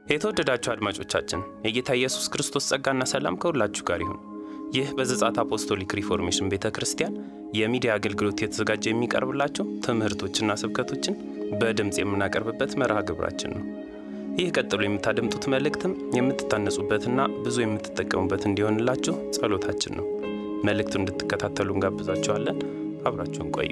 የተወደዳችሁ አድማጮቻችን የጌታ ኢየሱስ ክርስቶስ ጸጋና ሰላም ከሁላችሁ ጋር ይሁን። ይህ በዘጻት አፖስቶሊክ ሪፎርሜሽን ቤተ ክርስቲያን የሚዲያ አገልግሎት የተዘጋጀ የሚቀርብላቸው ትምህርቶችና ስብከቶችን በድምፅ የምናቀርብበት መርሃ ግብራችን ነው። ይህ ቀጥሎ የምታደምጡት መልእክትም የምትታነጹበትና ብዙ የምትጠቀሙበት እንዲሆንላችሁ ጸሎታችን ነው። መልእክቱን እንድትከታተሉ እንጋብዛችኋለን። አብራችሁን ቆዩ።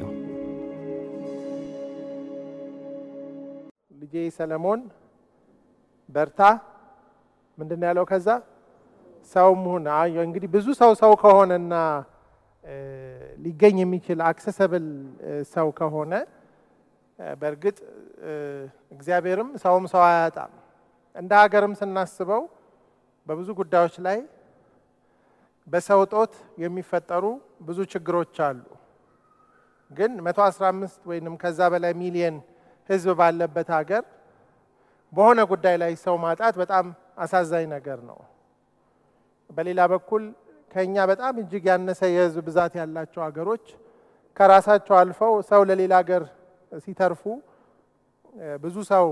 ልጄ ሰለሞን በርታ። ምንድን ነው ያለው? ከዛ ሰውም ሁን። አይ እንግዲህ ብዙ ሰው ሰው ከሆነና ሊገኝ የሚችል አክሰሰብል ሰው ከሆነ በእርግጥ እግዚአብሔርም ሰውም ሰው አያጣም። እንደ ሀገርም ስናስበው በብዙ ጉዳዮች ላይ በሰው እጦት የሚፈጠሩ ብዙ ችግሮች አሉ። ግን 115 ወይንም ከዛ በላይ ሚሊየን ሕዝብ ባለበት ሀገር በሆነ ጉዳይ ላይ ሰው ማጣት በጣም አሳዛኝ ነገር ነው። በሌላ በኩል ከኛ በጣም እጅግ ያነሰ የሕዝብ ብዛት ያላቸው ሀገሮች ከራሳቸው አልፈው ሰው ለሌላ ሀገር ሲተርፉ ብዙ ሰው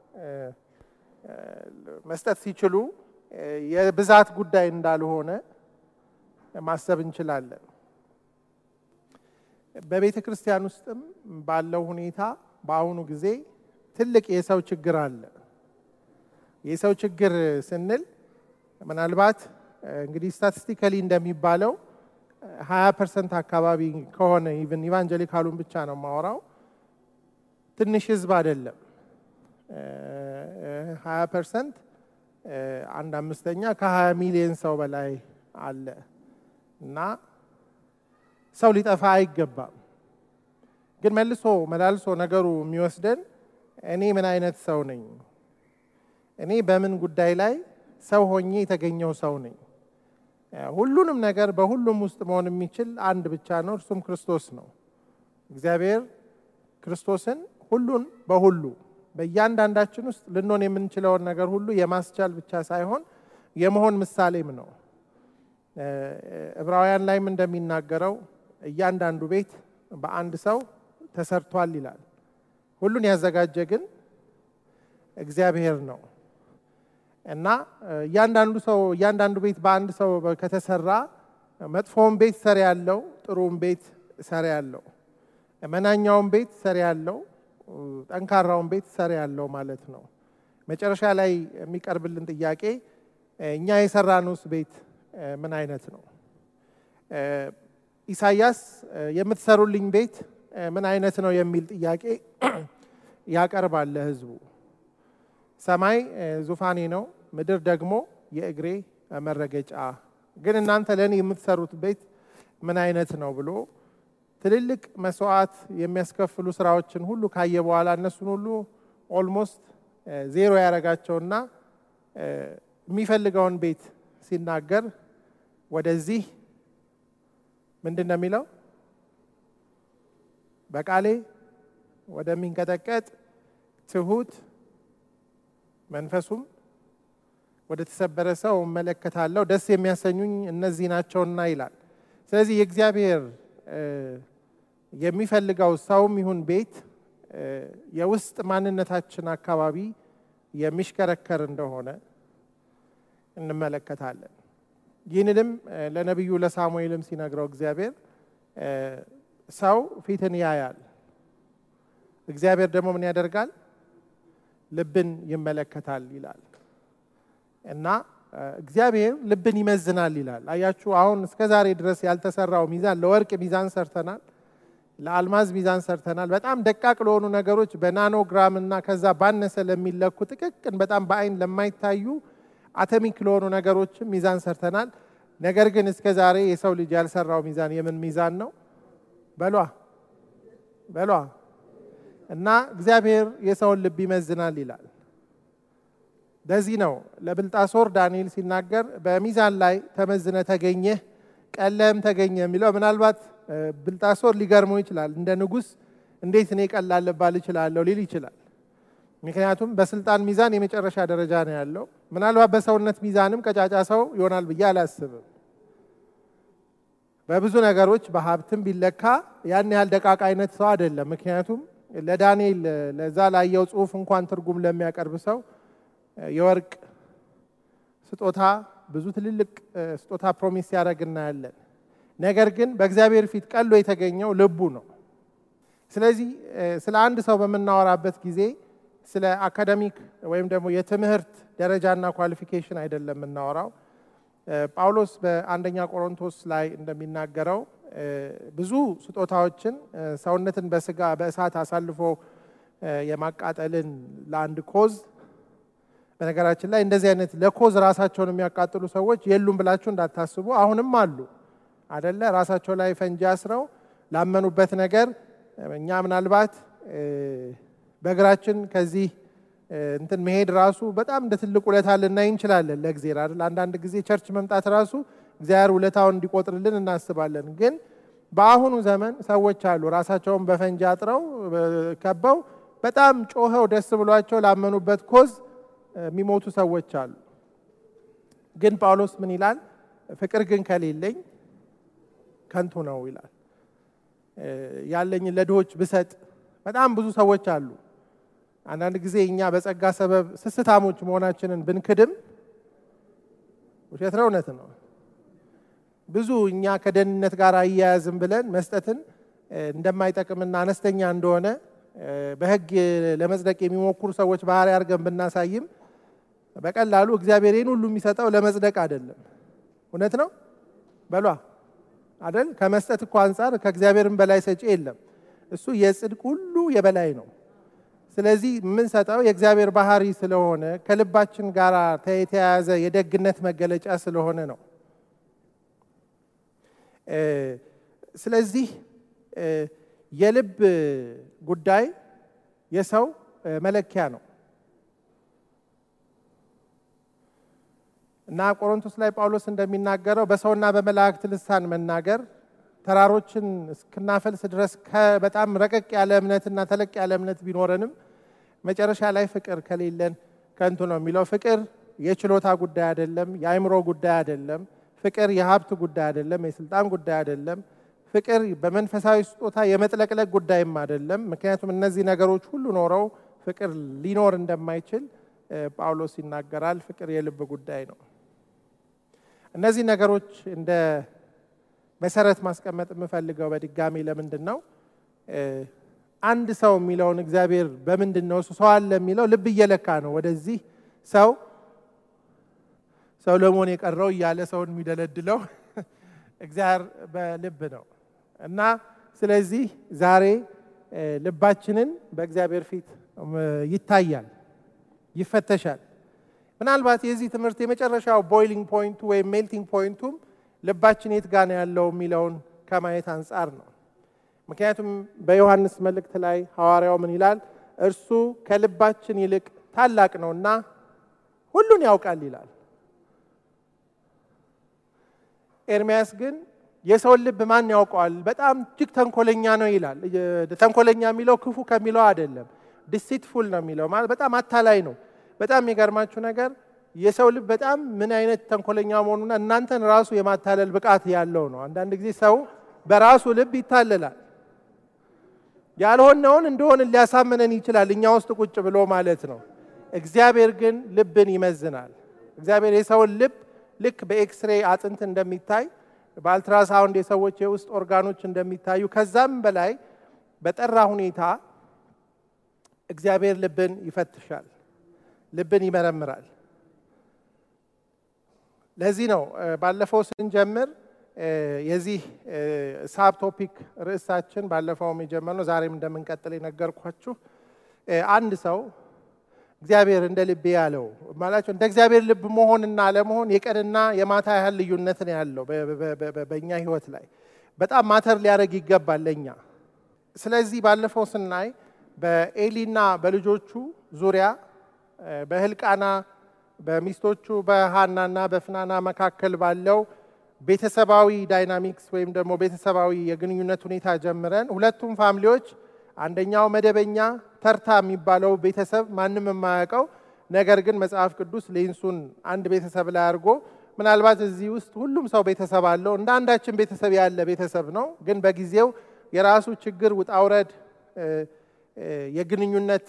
መስጠት ሲችሉ የብዛት ጉዳይ እንዳልሆነ ማሰብ እንችላለን። በቤተ ክርስቲያን ውስጥም ባለው ሁኔታ በአሁኑ ጊዜ ትልቅ የሰው ችግር አለ። የሰው ችግር ስንል ምናልባት እንግዲህ ስታቲስቲካሊ እንደሚባለው ሀያ ፐርሰንት አካባቢ ከሆነ ኢቨን ኢቫንጀሊካሉን ብቻ ነው የማወራው ትንሽ ህዝብ አይደለም። ሀያ ፐርሰንት አንድ አምስተኛ ከሀያ ሚሊዮን ሰው በላይ አለ እና ሰው ሊጠፋ አይገባም። ግን መልሶ መላልሶ ነገሩ የሚወስደን እኔ ምን አይነት ሰው ነኝ? እኔ በምን ጉዳይ ላይ ሰው ሆኜ የተገኘው ሰው ነኝ? ሁሉንም ነገር በሁሉም ውስጥ መሆን የሚችል አንድ ብቻ ነው፣ እርሱም ክርስቶስ ነው። እግዚአብሔር ክርስቶስን ሁሉን በሁሉ በእያንዳንዳችን ውስጥ ልንሆን የምንችለውን ነገር ሁሉ የማስቻል ብቻ ሳይሆን የመሆን ምሳሌም ነው። ዕብራውያን ላይም እንደሚናገረው እያንዳንዱ ቤት በአንድ ሰው ተሰርቷል ይላል። ሁሉን ያዘጋጀ ግን እግዚአብሔር ነው እና እያንዳንዱ ሰው እያንዳንዱ ቤት በአንድ ሰው ከተሰራ መጥፎውን ቤት ሰሪ ያለው፣ ጥሩውን ቤት ሰሪ ያለው፣ መናኛውን ቤት ሰሪ ያለው፣ ጠንካራውን ቤት ሰሪ ያለው ማለት ነው። መጨረሻ ላይ የሚቀርብልን ጥያቄ እኛ የሰራነውስ ቤት ምን አይነት ነው? ኢሳያስ የምትሰሩልኝ ቤት ምን አይነት ነው የሚል ጥያቄ ያቀርባል ለሕዝቡ። ሰማይ ዙፋኔ ነው፣ ምድር ደግሞ የእግሬ መረገጫ፣ ግን እናንተ ለእኔ የምትሰሩት ቤት ምን አይነት ነው ብሎ ትልልቅ መስዋዕት የሚያስከፍሉ ስራዎችን ሁሉ ካየ በኋላ እነሱን ሁሉ ኦልሞስት ዜሮ ያደረጋቸውና የሚፈልገውን ቤት ሲናገር ወደዚህ ምንድን ነው የሚለው? በቃሌ ወደሚንቀጠቀጥ ትሁት መንፈሱም ወደ ተሰበረ ሰው እመለከታለሁ፣ ደስ የሚያሰኙኝ እነዚህ ናቸውና ይላል። ስለዚህ የእግዚአብሔር የሚፈልገው ሰውም ይሁን ቤት የውስጥ ማንነታችን አካባቢ የሚሽከረከር እንደሆነ እንመለከታለን። ይህንንም ለነቢዩ ለሳሙኤልም ሲነግረው እግዚአብሔር ሰው ፊትን ያያል፣ እግዚአብሔር ደግሞ ምን ያደርጋል? ልብን ይመለከታል ይላል እና እግዚአብሔር ልብን ይመዝናል ይላል። አያችሁ፣ አሁን እስከ ዛሬ ድረስ ያልተሰራው ሚዛን ለወርቅ ሚዛን ሰርተናል፣ ለአልማዝ ሚዛን ሰርተናል። በጣም ደቃቅ ለሆኑ ነገሮች በናኖግራም እና ከዛ ባነሰ ለሚለኩ ጥቅቅን በጣም በአይን ለማይታዩ አተሚክ ለሆኑ ነገሮችም ሚዛን ሰርተናል። ነገር ግን እስከ ዛሬ የሰው ልጅ ያልሰራው ሚዛን የምን ሚዛን ነው? በሏ በሏ እና እግዚአብሔር የሰውን ልብ ይመዝናል ይላል። ለዚህ ነው ለብልጣሶር ዳንኤል ሲናገር በሚዛን ላይ ተመዝነ ተገኘህ ቀለም ተገኘ የሚለው። ምናልባት ብልጣሶር ሊገርመው ይችላል። እንደ ንጉሥ እንዴት እኔ ቀላል ልባል እችላለሁ ሊል ይችላል። ምክንያቱም በስልጣን ሚዛን የመጨረሻ ደረጃ ነው ያለው። ምናልባት በሰውነት ሚዛንም ቀጫጫ ሰው ይሆናል ብዬ አላስብም። በብዙ ነገሮች በሀብትም ቢለካ ያን ያህል ደቃቅ አይነት ሰው አይደለም። ምክንያቱም ለዳንኤል ለዛ ላየው ጽሑፍ እንኳን ትርጉም ለሚያቀርብ ሰው የወርቅ ስጦታ ብዙ ትልልቅ ስጦታ ፕሮሚስ ሲያደርግ እናያለን። ነገር ግን በእግዚአብሔር ፊት ቀሎ የተገኘው ልቡ ነው። ስለዚህ ስለ አንድ ሰው በምናወራበት ጊዜ ስለ አካደሚክ ወይም ደግሞ የትምህርት ደረጃና ኳሊፊኬሽን አይደለም የምናወራው። ጳውሎስ በአንደኛ ቆሮንቶስ ላይ እንደሚናገረው ብዙ ስጦታዎችን ሰውነትን በስጋ በእሳት አሳልፎ የማቃጠልን ለአንድ ኮዝ በነገራችን ላይ እንደዚህ አይነት ለኮዝ ራሳቸውን የሚያቃጥሉ ሰዎች የሉም ብላችሁ እንዳታስቡ፣ አሁንም አሉ አደለ? ራሳቸው ላይ ፈንጂ አስረው ላመኑበት ነገር እኛ ምናልባት በእግራችን ከዚህ እንትን መሄድ ራሱ በጣም እንደ ትልቅ ውለታ ልናይ እንችላለን። ለእግዜር አይደል? አንዳንድ ጊዜ ቸርች መምጣት ራሱ እግዚአብሔር ውለታውን እንዲቆጥርልን እናስባለን። ግን በአሁኑ ዘመን ሰዎች አሉ ራሳቸውን በፈንጂ አጥረው ከበው በጣም ጮኸው ደስ ብሏቸው ላመኑበት ኮዝ የሚሞቱ ሰዎች አሉ። ግን ጳውሎስ ምን ይላል? ፍቅር ግን ከሌለኝ ከንቱ ነው ይላል። ያለኝን ለድሆች ብሰጥ በጣም ብዙ ሰዎች አሉ። አንዳንድ ጊዜ እኛ በጸጋ ሰበብ ስስታሞች መሆናችንን ብንክድም ውሸት ነው እውነት ነው። ብዙ እኛ ከደህንነት ጋር አያያዝም ብለን መስጠትን እንደማይጠቅምና አነስተኛ እንደሆነ በሕግ ለመጽደቅ የሚሞክሩ ሰዎች ባህሪ አድርገን ብናሳይም በቀላሉ እግዚአብሔር ይህን ሁሉ የሚሰጠው ለመጽደቅ አይደለም። እውነት ነው በሏ አይደል? ከመስጠት እኮ አንጻር ከእግዚአብሔርም በላይ ሰጪ የለም። እሱ የጽድቅ ሁሉ የበላይ ነው። ስለዚህ የምንሰጠው የእግዚአብሔር ባህሪ ስለሆነ ከልባችን ጋር የተያያዘ የደግነት መገለጫ ስለሆነ ነው። ስለዚህ የልብ ጉዳይ የሰው መለኪያ ነው እና ቆሮንቶስ ላይ ጳውሎስ እንደሚናገረው በሰውና በመላእክት ልሳን መናገር ተራሮችን እስክናፈልስ ድረስ በጣም ረቀቅ ያለ እምነትና ተለቅ ያለ እምነት ቢኖረንም መጨረሻ ላይ ፍቅር ከሌለን ከንቱ ነው የሚለው። ፍቅር የችሎታ ጉዳይ አይደለም፣ የአእምሮ ጉዳይ አይደለም። ፍቅር የሀብት ጉዳይ አይደለም፣ የስልጣን ጉዳይ አይደለም። ፍቅር በመንፈሳዊ ስጦታ የመጥለቅለቅ ጉዳይም አይደለም። ምክንያቱም እነዚህ ነገሮች ሁሉ ኖረው ፍቅር ሊኖር እንደማይችል ጳውሎስ ይናገራል። ፍቅር የልብ ጉዳይ ነው። እነዚህ ነገሮች እንደ መሰረት ማስቀመጥ የምፈልገው በድጋሚ ለምንድን ነው አንድ ሰው የሚለውን እግዚአብሔር በምንድን ነው እሱ ሰው አለ የሚለው ልብ እየለካ ነው። ወደዚህ ሰው ሰው ለመሆን የቀረው እያለ ሰውን የሚደለድለው እግዚአብሔር በልብ ነው እና ስለዚህ ዛሬ ልባችንን በእግዚአብሔር ፊት ይታያል፣ ይፈተሻል። ምናልባት የዚህ ትምህርት የመጨረሻው ቦይሊንግ ፖይንቱ ወይም ሜልቲንግ ፖይንቱም ልባችን የት ጋ ነው ያለው የሚለውን ከማየት አንጻር ነው። ምክንያቱም በዮሐንስ መልእክት ላይ ሐዋርያው ምን ይላል? እርሱ ከልባችን ይልቅ ታላቅ ነውና ሁሉን ያውቃል ይላል። ኤርሚያስ ግን የሰውን ልብ ማን ያውቀዋል? በጣም እጅግ ተንኮለኛ ነው ይላል። ተንኮለኛ የሚለው ክፉ ከሚለው አይደለም፣ ዲሲትፉል ነው የሚለው ማለት በጣም አታላይ ነው። በጣም የሚገርማችሁ ነገር የሰው ልብ በጣም ምን አይነት ተንኮለኛ መሆኑና እናንተን ራሱ የማታለል ብቃት ያለው ነው። አንዳንድ ጊዜ ሰው በራሱ ልብ ይታለላል። ያልሆነውን እንደሆን ሊያሳምነን ይችላል፣ እኛ ውስጥ ቁጭ ብሎ ማለት ነው። እግዚአብሔር ግን ልብን ይመዝናል። እግዚአብሔር የሰውን ልብ ልክ በኤክስሬ አጥንት እንደሚታይ በአልትራሳውንድ የሰዎች የውስጥ ኦርጋኖች እንደሚታዩ ከዛም በላይ በጠራ ሁኔታ እግዚአብሔር ልብን ይፈትሻል፣ ልብን ይመረምራል። ለዚህ ነው ባለፈው ስንጀምር የዚህ ሳብ ቶፒክ ርዕሳችን ባለፈውም የጀመርነው ዛሬም እንደምንቀጥል የነገርኳችሁ አንድ ሰው እግዚአብሔር እንደ ልቤ ያለው ማላቸው እንደ እግዚአብሔር ልብ መሆንና አለመሆን የቀንና የማታ ያህል ልዩነት ነው ያለው በእኛ ሕይወት ላይ በጣም ማተር ሊያደርግ ይገባል ለእኛ። ስለዚህ ባለፈው ስናይ በኤሊና በልጆቹ ዙሪያ በህልቃና በሚስቶቹ በሃናና በፍናና መካከል ባለው ቤተሰባዊ ዳይናሚክስ ወይም ደግሞ ቤተሰባዊ የግንኙነት ሁኔታ ጀምረን ሁለቱም ፋሚሊዎች አንደኛው መደበኛ ተርታ የሚባለው ቤተሰብ ማንም የማያውቀው ነገር ግን መጽሐፍ ቅዱስ ሌንሱን አንድ ቤተሰብ ላይ አድርጎ ምናልባት እዚህ ውስጥ ሁሉም ሰው ቤተሰብ አለው እንደ አንዳችን ቤተሰብ ያለ ቤተሰብ ነው። ግን በጊዜው የራሱ ችግር ውጣውረድ የግንኙነት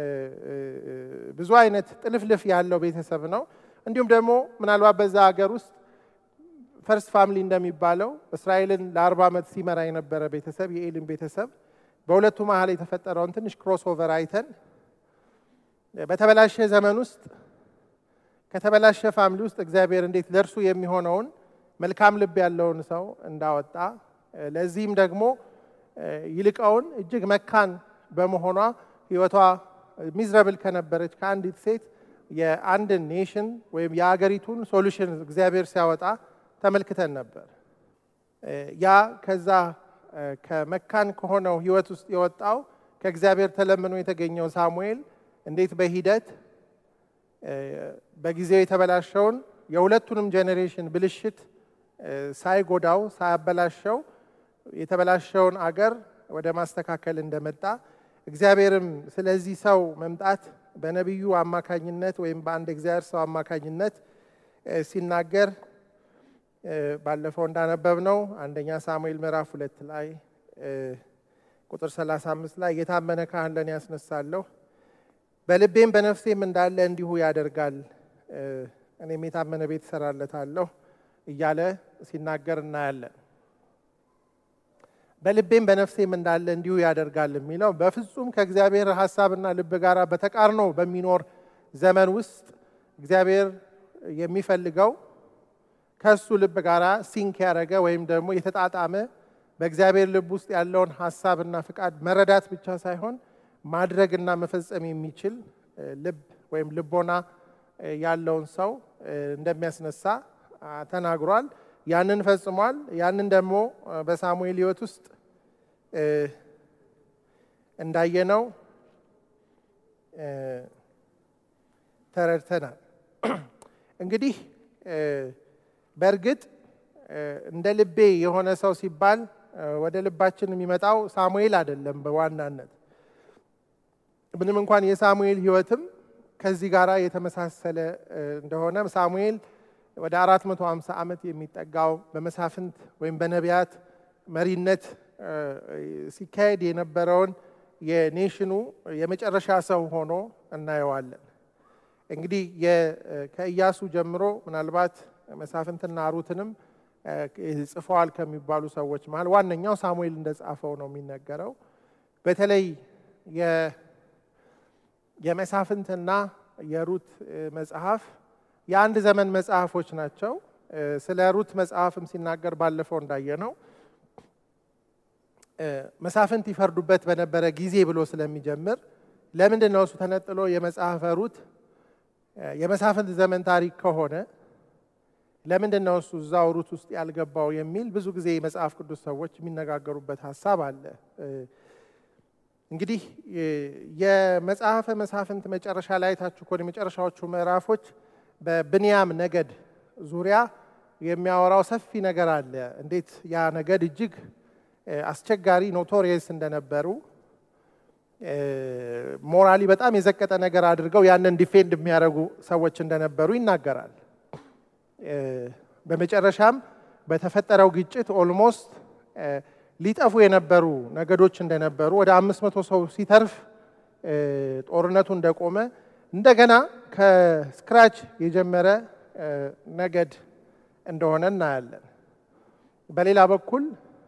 ብዙ አይነት ጥልፍልፍ ያለው ቤተሰብ ነው። እንዲሁም ደግሞ ምናልባት በዛ ሀገር ውስጥ ፈርስት ፋሚሊ እንደሚባለው እስራኤልን ለአርባ ዓመት ሲመራ የነበረ ቤተሰብ የኤሊም ቤተሰብ በሁለቱ መሀል የተፈጠረውን ትንሽ ክሮስ ኦቨር አይተን በተበላሸ ዘመን ውስጥ ከተበላሸ ፋሚሊ ውስጥ እግዚአብሔር እንዴት ለእርሱ የሚሆነውን መልካም ልብ ያለውን ሰው እንዳወጣ ለዚህም ደግሞ ይልቀውን እጅግ መካን በመሆኗ ሕይወቷ ሚዝረብል ከነበረች ከአንዲት ሴት የአንድን ኔሽን ወይም የአገሪቱን ሶሉሽን እግዚአብሔር ሲያወጣ ተመልክተን ነበር። ያ ከዛ ከመካን ከሆነው ሕይወት ውስጥ የወጣው ከእግዚአብሔር ተለምኖ የተገኘው ሳሙኤል እንዴት በሂደት በጊዜው የተበላሸውን የሁለቱንም ጄኔሬሽን ብልሽት ሳይጎዳው ሳያበላሸው የተበላሸውን አገር ወደ ማስተካከል እንደመጣ እግዚአብሔርም ስለዚህ ሰው መምጣት በነቢዩ አማካኝነት ወይም በአንድ እግዚአብሔር ሰው አማካኝነት ሲናገር ባለፈው እንዳነበብ ነው አንደኛ ሳሙኤል ምዕራፍ ሁለት ላይ ቁጥር 35 ላይ የታመነ ካህን ለእኔ ያስነሳለሁ በልቤም በነፍሴም እንዳለ እንዲሁ ያደርጋል፣ እኔም የታመነ ቤት እሰራለታለሁ እያለ ሲናገር እናያለን። በልቤም በነፍሴም እንዳለ እንዲሁ ያደርጋል የሚለው በፍጹም ከእግዚአብሔር ሀሳብና ልብ ጋር በተቃርኖ በሚኖር ዘመን ውስጥ እግዚአብሔር የሚፈልገው ከእሱ ልብ ጋር ሲንክ ያደረገ ወይም ደግሞ የተጣጣመ በእግዚአብሔር ልብ ውስጥ ያለውን ሀሳብና ፍቃድ መረዳት ብቻ ሳይሆን ማድረግና መፈጸም የሚችል ልብ ወይም ልቦና ያለውን ሰው እንደሚያስነሳ ተናግሯል። ያንን ፈጽሟል። ያንን ደግሞ በሳሙኤል ሕይወት ውስጥ እንዳየነው ተረድተናል። እንግዲህ በእርግጥ እንደ ልቤ የሆነ ሰው ሲባል ወደ ልባችን የሚመጣው ሳሙኤል አይደለም። በዋናነት ምንም እንኳን የሳሙኤል ሕይወትም ከዚህ ጋር የተመሳሰለ እንደሆነ ሳሙኤል ወደ 450 ዓመት የሚጠጋው በመሳፍንት ወይም በነቢያት መሪነት ሲካሄድ የነበረውን የኔሽኑ የመጨረሻ ሰው ሆኖ እናየዋለን። እንግዲህ ከኢያሱ ጀምሮ ምናልባት መሳፍንትና ሩትንም ጽፈዋል ከሚባሉ ሰዎች መሀል ዋነኛው ሳሙኤል እንደጻፈው ነው የሚነገረው። በተለይ የመሳፍንትና የሩት መጽሐፍ የአንድ ዘመን መጽሐፎች ናቸው። ስለ ሩት መጽሐፍም ሲናገር ባለፈው እንዳየነው መሳፍንት ይፈርዱበት በነበረ ጊዜ ብሎ ስለሚጀምር ለምንድን ነው እሱ ተነጥሎ የመጽሐፈ ሩት የመሳፍንት ዘመን ታሪክ ከሆነ ለምንድን ነው እሱ እዛው ሩት ውስጥ ያልገባው የሚል ብዙ ጊዜ የመጽሐፍ ቅዱስ ሰዎች የሚነጋገሩበት ሀሳብ አለ። እንግዲህ የመጽሐፈ መሳፍንት መጨረሻ ላይ ታችሁ ከሆነ የመጨረሻዎቹ ምዕራፎች በብንያም ነገድ ዙሪያ የሚያወራው ሰፊ ነገር አለ። እንዴት ያ ነገድ እጅግ አስቸጋሪ ኖቶሪየስ እንደነበሩ ሞራሊ በጣም የዘቀጠ ነገር አድርገው ያንን ዲፌንድ የሚያደርጉ ሰዎች እንደነበሩ ይናገራል። በመጨረሻም በተፈጠረው ግጭት ኦልሞስት ሊጠፉ የነበሩ ነገዶች እንደነበሩ ወደ አምስት መቶ ሰው ሲተርፍ ጦርነቱ እንደቆመ እንደገና ከስክራች የጀመረ ነገድ እንደሆነ እናያለን። በሌላ በኩል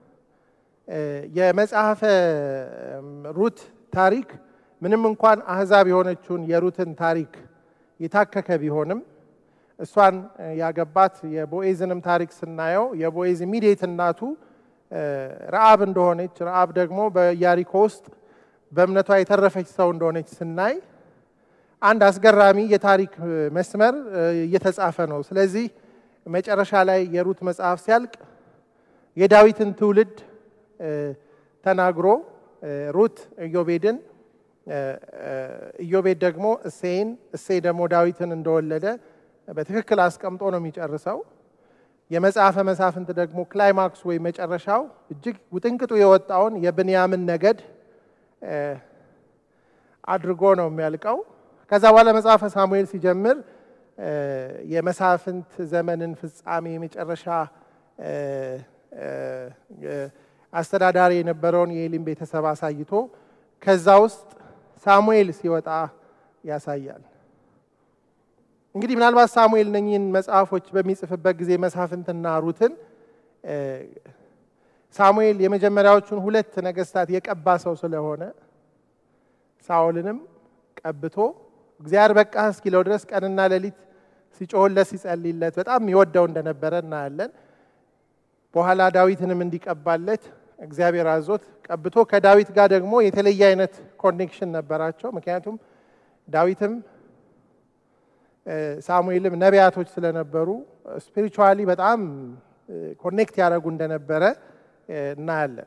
የመጽሐፈ ሩት ታሪክ ምንም እንኳን አህዛብ የሆነችውን የሩትን ታሪክ የታከከ ቢሆንም እሷን ያገባት የቦኤዝንም ታሪክ ስናየው የቦኤዝ ኢሚዲየት እናቱ ረአብ እንደሆነች ረአብ ደግሞ በኢያሪኮ ውስጥ በእምነቷ የተረፈች ሰው እንደሆነች ስናይ አንድ አስገራሚ የታሪክ መስመር እየተጻፈ ነው። ስለዚህ መጨረሻ ላይ የሩት መጽሐፍ ሲያልቅ የዳዊትን ትውልድ ተናግሮ ሩት ኢዮቤድን፣ ኢዮቤድ ደግሞ እሴይን፣ እሴይ ደግሞ ዳዊትን እንደወለደ በትክክል አስቀምጦ ነው የሚጨርሰው። የመጽሐፈ መሳፍንት ደግሞ ክላይማክስ ወይም መጨረሻው እጅግ ውጥንቅጡ የወጣውን የብንያምን ነገድ አድርጎ ነው የሚያልቀው። ከዛ በኋላ መጽሐፈ ሳሙኤል ሲጀምር የመሳፍንት ዘመንን ፍጻሜ የመጨረሻ አስተዳዳሪ የነበረውን የኤሊም ቤተሰብ አሳይቶ ከዛ ውስጥ ሳሙኤል ሲወጣ ያሳያል። እንግዲህ ምናልባት ሳሙኤል እነኚህን መጽሐፎች በሚጽፍበት ጊዜ መሳፍንትና ሩትን ሳሙኤል የመጀመሪያዎቹን ሁለት ነገስታት የቀባ ሰው ስለሆነ ሳኦልንም ቀብቶ እግዚአብሔር በቃ እስኪለው ድረስ ቀንና ሌሊት ሲጮህለት ሲጸልይለት በጣም ይወደው እንደነበረ እናያለን። በኋላ ዳዊትንም እንዲቀባለት እግዚአብሔር አዞት ቀብቶ ከዳዊት ጋር ደግሞ የተለየ አይነት ኮኔክሽን ነበራቸው። ምክንያቱም ዳዊትም ሳሙኤልም ነቢያቶች ስለነበሩ ስፒሪቹዋሊ በጣም ኮኔክት ያደረጉ እንደነበረ እናያለን።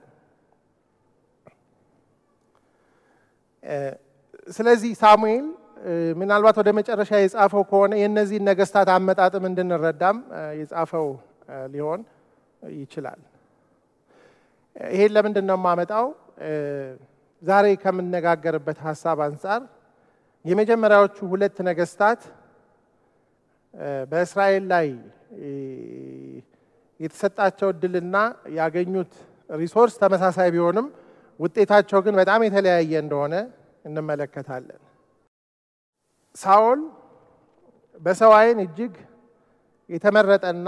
ስለዚህ ሳሙኤል ምናልባት ወደ መጨረሻ የጻፈው ከሆነ የእነዚህን ነገስታት አመጣጥም እንድንረዳም የጻፈው ሊሆን ይችላል። ይሄን ለምንድን ነው የማመጣው? ዛሬ ከምነጋገርበት ሀሳብ አንጻር የመጀመሪያዎቹ ሁለት ነገስታት በእስራኤል ላይ የተሰጣቸው እድልና ያገኙት ሪሶርስ ተመሳሳይ ቢሆንም ውጤታቸው ግን በጣም የተለያየ እንደሆነ እንመለከታለን። ሳኦል በሰው ዓይን እጅግ የተመረጠና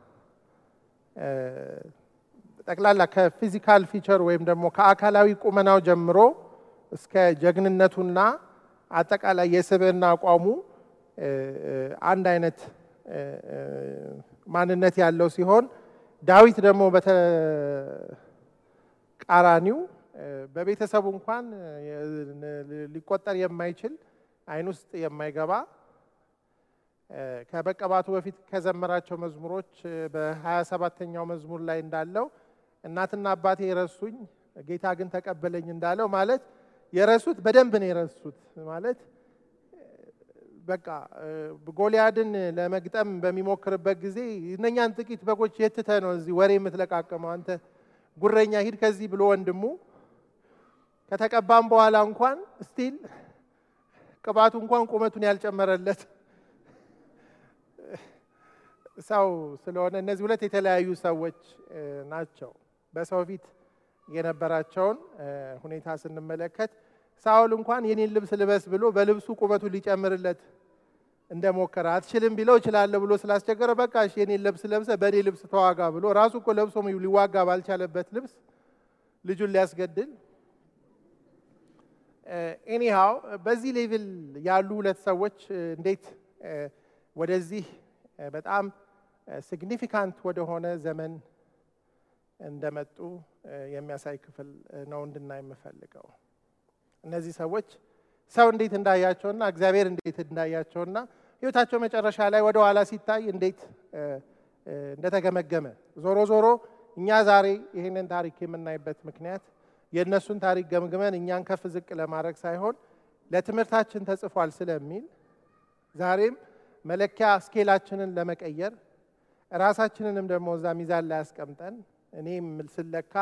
ጠቅላላ ከፊዚካል ፊቸር ወይም ደግሞ ከአካላዊ ቁመናው ጀምሮ እስከ ጀግንነቱና አጠቃላይ የስብዕና አቋሙ አንድ አይነት ማንነት ያለው ሲሆን ዳዊት ደግሞ በተቃራኒው በቤተሰቡ እንኳን ሊቆጠር የማይችል ዓይን ውስጥ የማይገባ ከመቀባቱ በፊት ከዘመራቸው መዝሙሮች በሀያ ሰባተኛው መዝሙር ላይ እንዳለው እናትና አባቴ የረሱኝ ጌታ ግን ተቀበለኝ እንዳለው ማለት የረሱት በደንብ ነው የረሱት ማለት በቃ ጎልያድን ለመግጠም በሚሞክርበት ጊዜ እነኛን ጥቂት በጎች የትተ ነው እዚህ ወሬ የምትለቃቀመው አንተ ጉረኛ ሂድ ከዚህ ብሎ ወንድሙ ከተቀባም በኋላ እንኳን ስቲል ቅባቱ እንኳን ቁመቱን ያልጨመረለት ሰው ስለሆነ እነዚህ ሁለት የተለያዩ ሰዎች ናቸው። በሰው ፊት የነበራቸውን ሁኔታ ስንመለከት ሳኦል እንኳን የኔን ልብስ ልበስ ብሎ በልብሱ ቁመቱ ሊጨምርለት እንደሞከረ አትችልም ቢለው እችላለሁ ብሎ ስላስቸገረ በቃ እሺ የኔን ልብስ ለብሰ በእኔ ልብስ ተዋጋ ብሎ ራሱ እኮ ለብሶ ሊዋጋ ባልቻለበት ልብስ ልጁን ሊያስገድል ኤኒሃው በዚህ ሌቭል ያሉ ሁለት ሰዎች እንዴት ወደዚህ በጣም ሲግኒፊካንት ወደሆነ ዘመን እንደመጡ የሚያሳይ ክፍል ነው እንድናይ የምፈልገው። እነዚህ ሰዎች ሰው እንዴት እንዳያቸውና እግዚአብሔር እንዴት እንዳያቸውና ሕይወታቸው መጨረሻ ላይ ወደ ኋላ ሲታይ እንዴት እንደተገመገመ ዞሮ ዞሮ እኛ ዛሬ ይህንን ታሪክ የምናይበት ምክንያት የእነሱን ታሪክ ገምግመን እኛን ከፍ ዝቅ ለማድረግ ሳይሆን ለትምህርታችን ተጽፏል ስለሚል ዛሬም መለኪያ ስኬላችንን ለመቀየር ራሳችንንም ደግሞ እዛ ሚዛን ላይ ያስቀምጠን እኔም ስለካ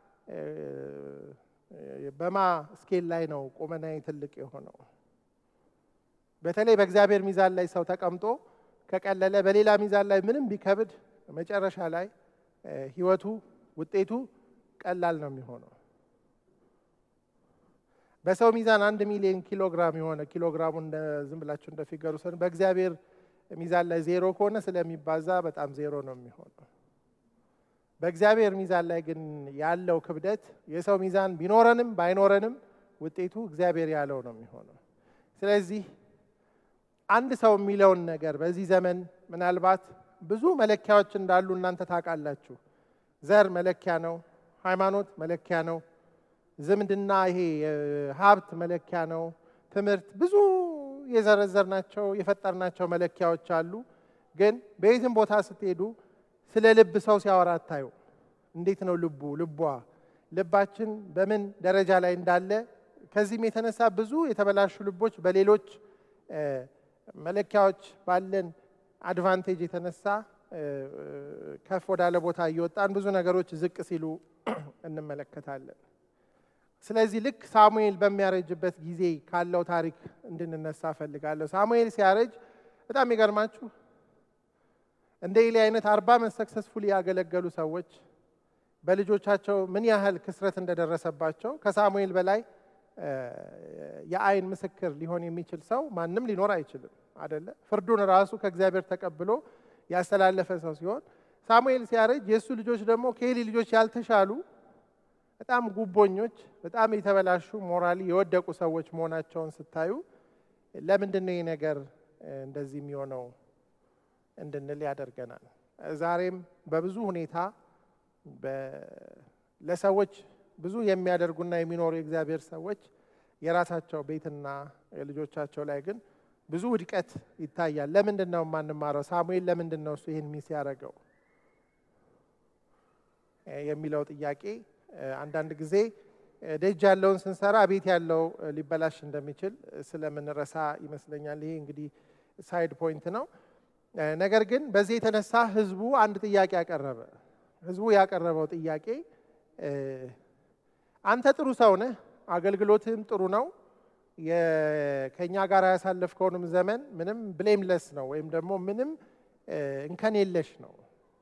በማ ስኬል ላይ ነው ቁመናዬ ትልቅ የሆነው። በተለይ በእግዚአብሔር ሚዛን ላይ ሰው ተቀምጦ ከቀለለ በሌላ ሚዛን ላይ ምንም ቢከብድ መጨረሻ ላይ ህይወቱ ውጤቱ ቀላል ነው የሚሆነው። በሰው ሚዛን አንድ ሚሊዮን ኪሎ ግራም የሆነ ኪሎ ግራሙ ዝም ብላችሁ እንደ ፊገሩ ሰን በእግዚአብሔር ሚዛን ላይ ዜሮ ከሆነ ስለሚባዛ በጣም ዜሮ ነው የሚሆነው። በእግዚአብሔር ሚዛን ላይ ግን ያለው ክብደት የሰው ሚዛን ቢኖረንም ባይኖረንም ውጤቱ እግዚአብሔር ያለው ነው የሚሆነው። ስለዚህ አንድ ሰው የሚለውን ነገር በዚህ ዘመን ምናልባት ብዙ መለኪያዎች እንዳሉ እናንተ ታውቃላችሁ። ዘር መለኪያ ነው። ሃይማኖት መለኪያ ነው። ዝምድና ይሄ ሀብት መለኪያ ነው። ትምህርት ብዙ የዘረዘርናቸው የፈጠርናቸው መለኪያዎች አሉ። ግን በየትም ቦታ ስትሄዱ ስለ ልብ ሰው ሲያወራ አታዩ። እንዴት ነው ልቡ ልቧ ልባችን በምን ደረጃ ላይ እንዳለ ከዚህም የተነሳ ብዙ የተበላሹ ልቦች በሌሎች መለኪያዎች ባለን አድቫንቴጅ የተነሳ ከፍ ወዳለ ቦታ እየወጣን ብዙ ነገሮች ዝቅ ሲሉ እንመለከታለን። ስለዚህ ልክ ሳሙኤል በሚያረጅበት ጊዜ ካለው ታሪክ እንድንነሳ እፈልጋለሁ። ሳሙኤል ሲያረጅ በጣም የሚገርማችሁ እንደ ኤሊ አይነት አርባ ዓመት ሰክሰስፉሊ ያገለገሉ ሰዎች በልጆቻቸው ምን ያህል ክስረት እንደደረሰባቸው ከሳሙኤል በላይ የአይን ምስክር ሊሆን የሚችል ሰው ማንም ሊኖር አይችልም አደለ? ፍርዱን ራሱ ከእግዚአብሔር ተቀብሎ ያስተላለፈ ሰው ሲሆን ሳሙኤል ሲያረጅ የእሱ ልጆች ደግሞ ከኤሊ ልጆች ያልተሻሉ በጣም ጉቦኞች፣ በጣም የተበላሹ ሞራሊ የወደቁ ሰዎች መሆናቸውን ስታዩ ለምንድን ነው ይህ ነገር እንደዚህ የሚሆነው እንድንል ያደርገናል። ዛሬም በብዙ ሁኔታ ለሰዎች ብዙ የሚያደርጉና የሚኖሩ የእግዚአብሔር ሰዎች የራሳቸው ቤትና ልጆቻቸው ላይ ግን ብዙ ውድቀት ይታያል። ለምንድን ነው የማንማረው? ሳሙኤል ለምንድን ነው እሱ ይህን ሚስ ያደረገው የሚለው ጥያቄ አንዳንድ ጊዜ ደጅ ያለውን ስንሰራ ቤት ያለው ሊበላሽ እንደሚችል ስለምንረሳ ይመስለኛል። ይሄ እንግዲህ ሳይድ ፖይንት ነው። ነገር ግን በዚህ የተነሳ ህዝቡ አንድ ጥያቄ ያቀረበ። ህዝቡ ያቀረበው ጥያቄ አንተ ጥሩ ሰው ነህ፣ አገልግሎትህም ጥሩ ነው፣ ከእኛ ጋር ያሳለፍከውንም ዘመን ምንም ብሌምለስ ነው ወይም ደግሞ ምንም እንከን የለሽ ነው።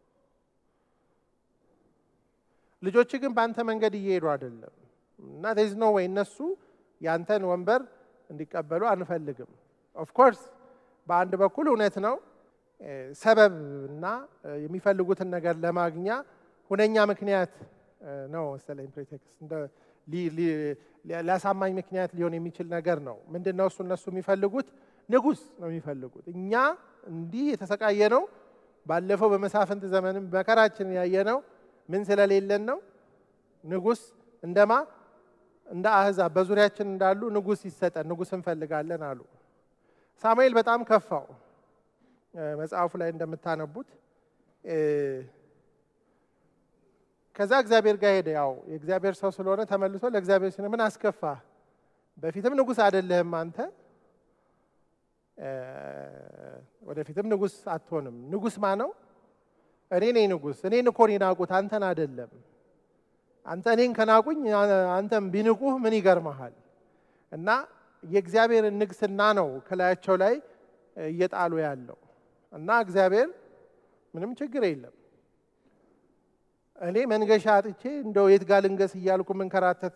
ልጆች ግን በአንተ መንገድ እየሄዱ አይደለም እና ዜዝ ኖ ወይ እነሱ ያንተን ወንበር እንዲቀበሉ አንፈልግም። ኦፍኮርስ በአንድ በኩል እውነት ነው። ሰበብ እና የሚፈልጉትን ነገር ለማግኛ ሁነኛ ምክንያት ነው መሰለኝ ፕሬቴክስት ሊያሳማኝ ምክንያት ሊሆን የሚችል ነገር ነው። ምንድን ነው እሱ? እነሱ የሚፈልጉት ንጉሥ ነው የሚፈልጉት። እኛ እንዲህ የተሰቃየ ነው። ባለፈው በመሳፍንት ዘመንም መከራችንን ያየ ነው። ምን ስለሌለን ነው? ንጉሥ እንደማ እንደ አህዛብ በዙሪያችን እንዳሉ ንጉሥ ይሰጠን፣ ንጉሥ እንፈልጋለን አሉ። ሳሙኤል በጣም ከፋው። መጽሐፉ ላይ እንደምታነቡት ከዛ እግዚአብሔር ጋር ሄደ። ያው የእግዚአብሔር ሰው ስለሆነ ተመልሶ ለእግዚአብሔር ሲነ ምን አስከፋ? በፊትም ንጉሥ አይደለህም አንተ፣ ወደፊትም ንጉሥ አትሆንም። ንጉሥ ማ ነው? እኔ ነኝ ንጉሥ። እኔን እኮ ነው የናቁት፣ አንተን አይደለም። አንተ እኔን ከናቁኝ አንተም ቢንቁህ ምን ይገርመሃል? እና የእግዚአብሔርን ንግስና ነው ከላያቸው ላይ እየጣሉ ያለው እና እግዚአብሔር ምንም ችግር የለም እኔ መንገሻ አጥቼ እንደው የት ጋ ልንገስ እያልኩ የምንከራተት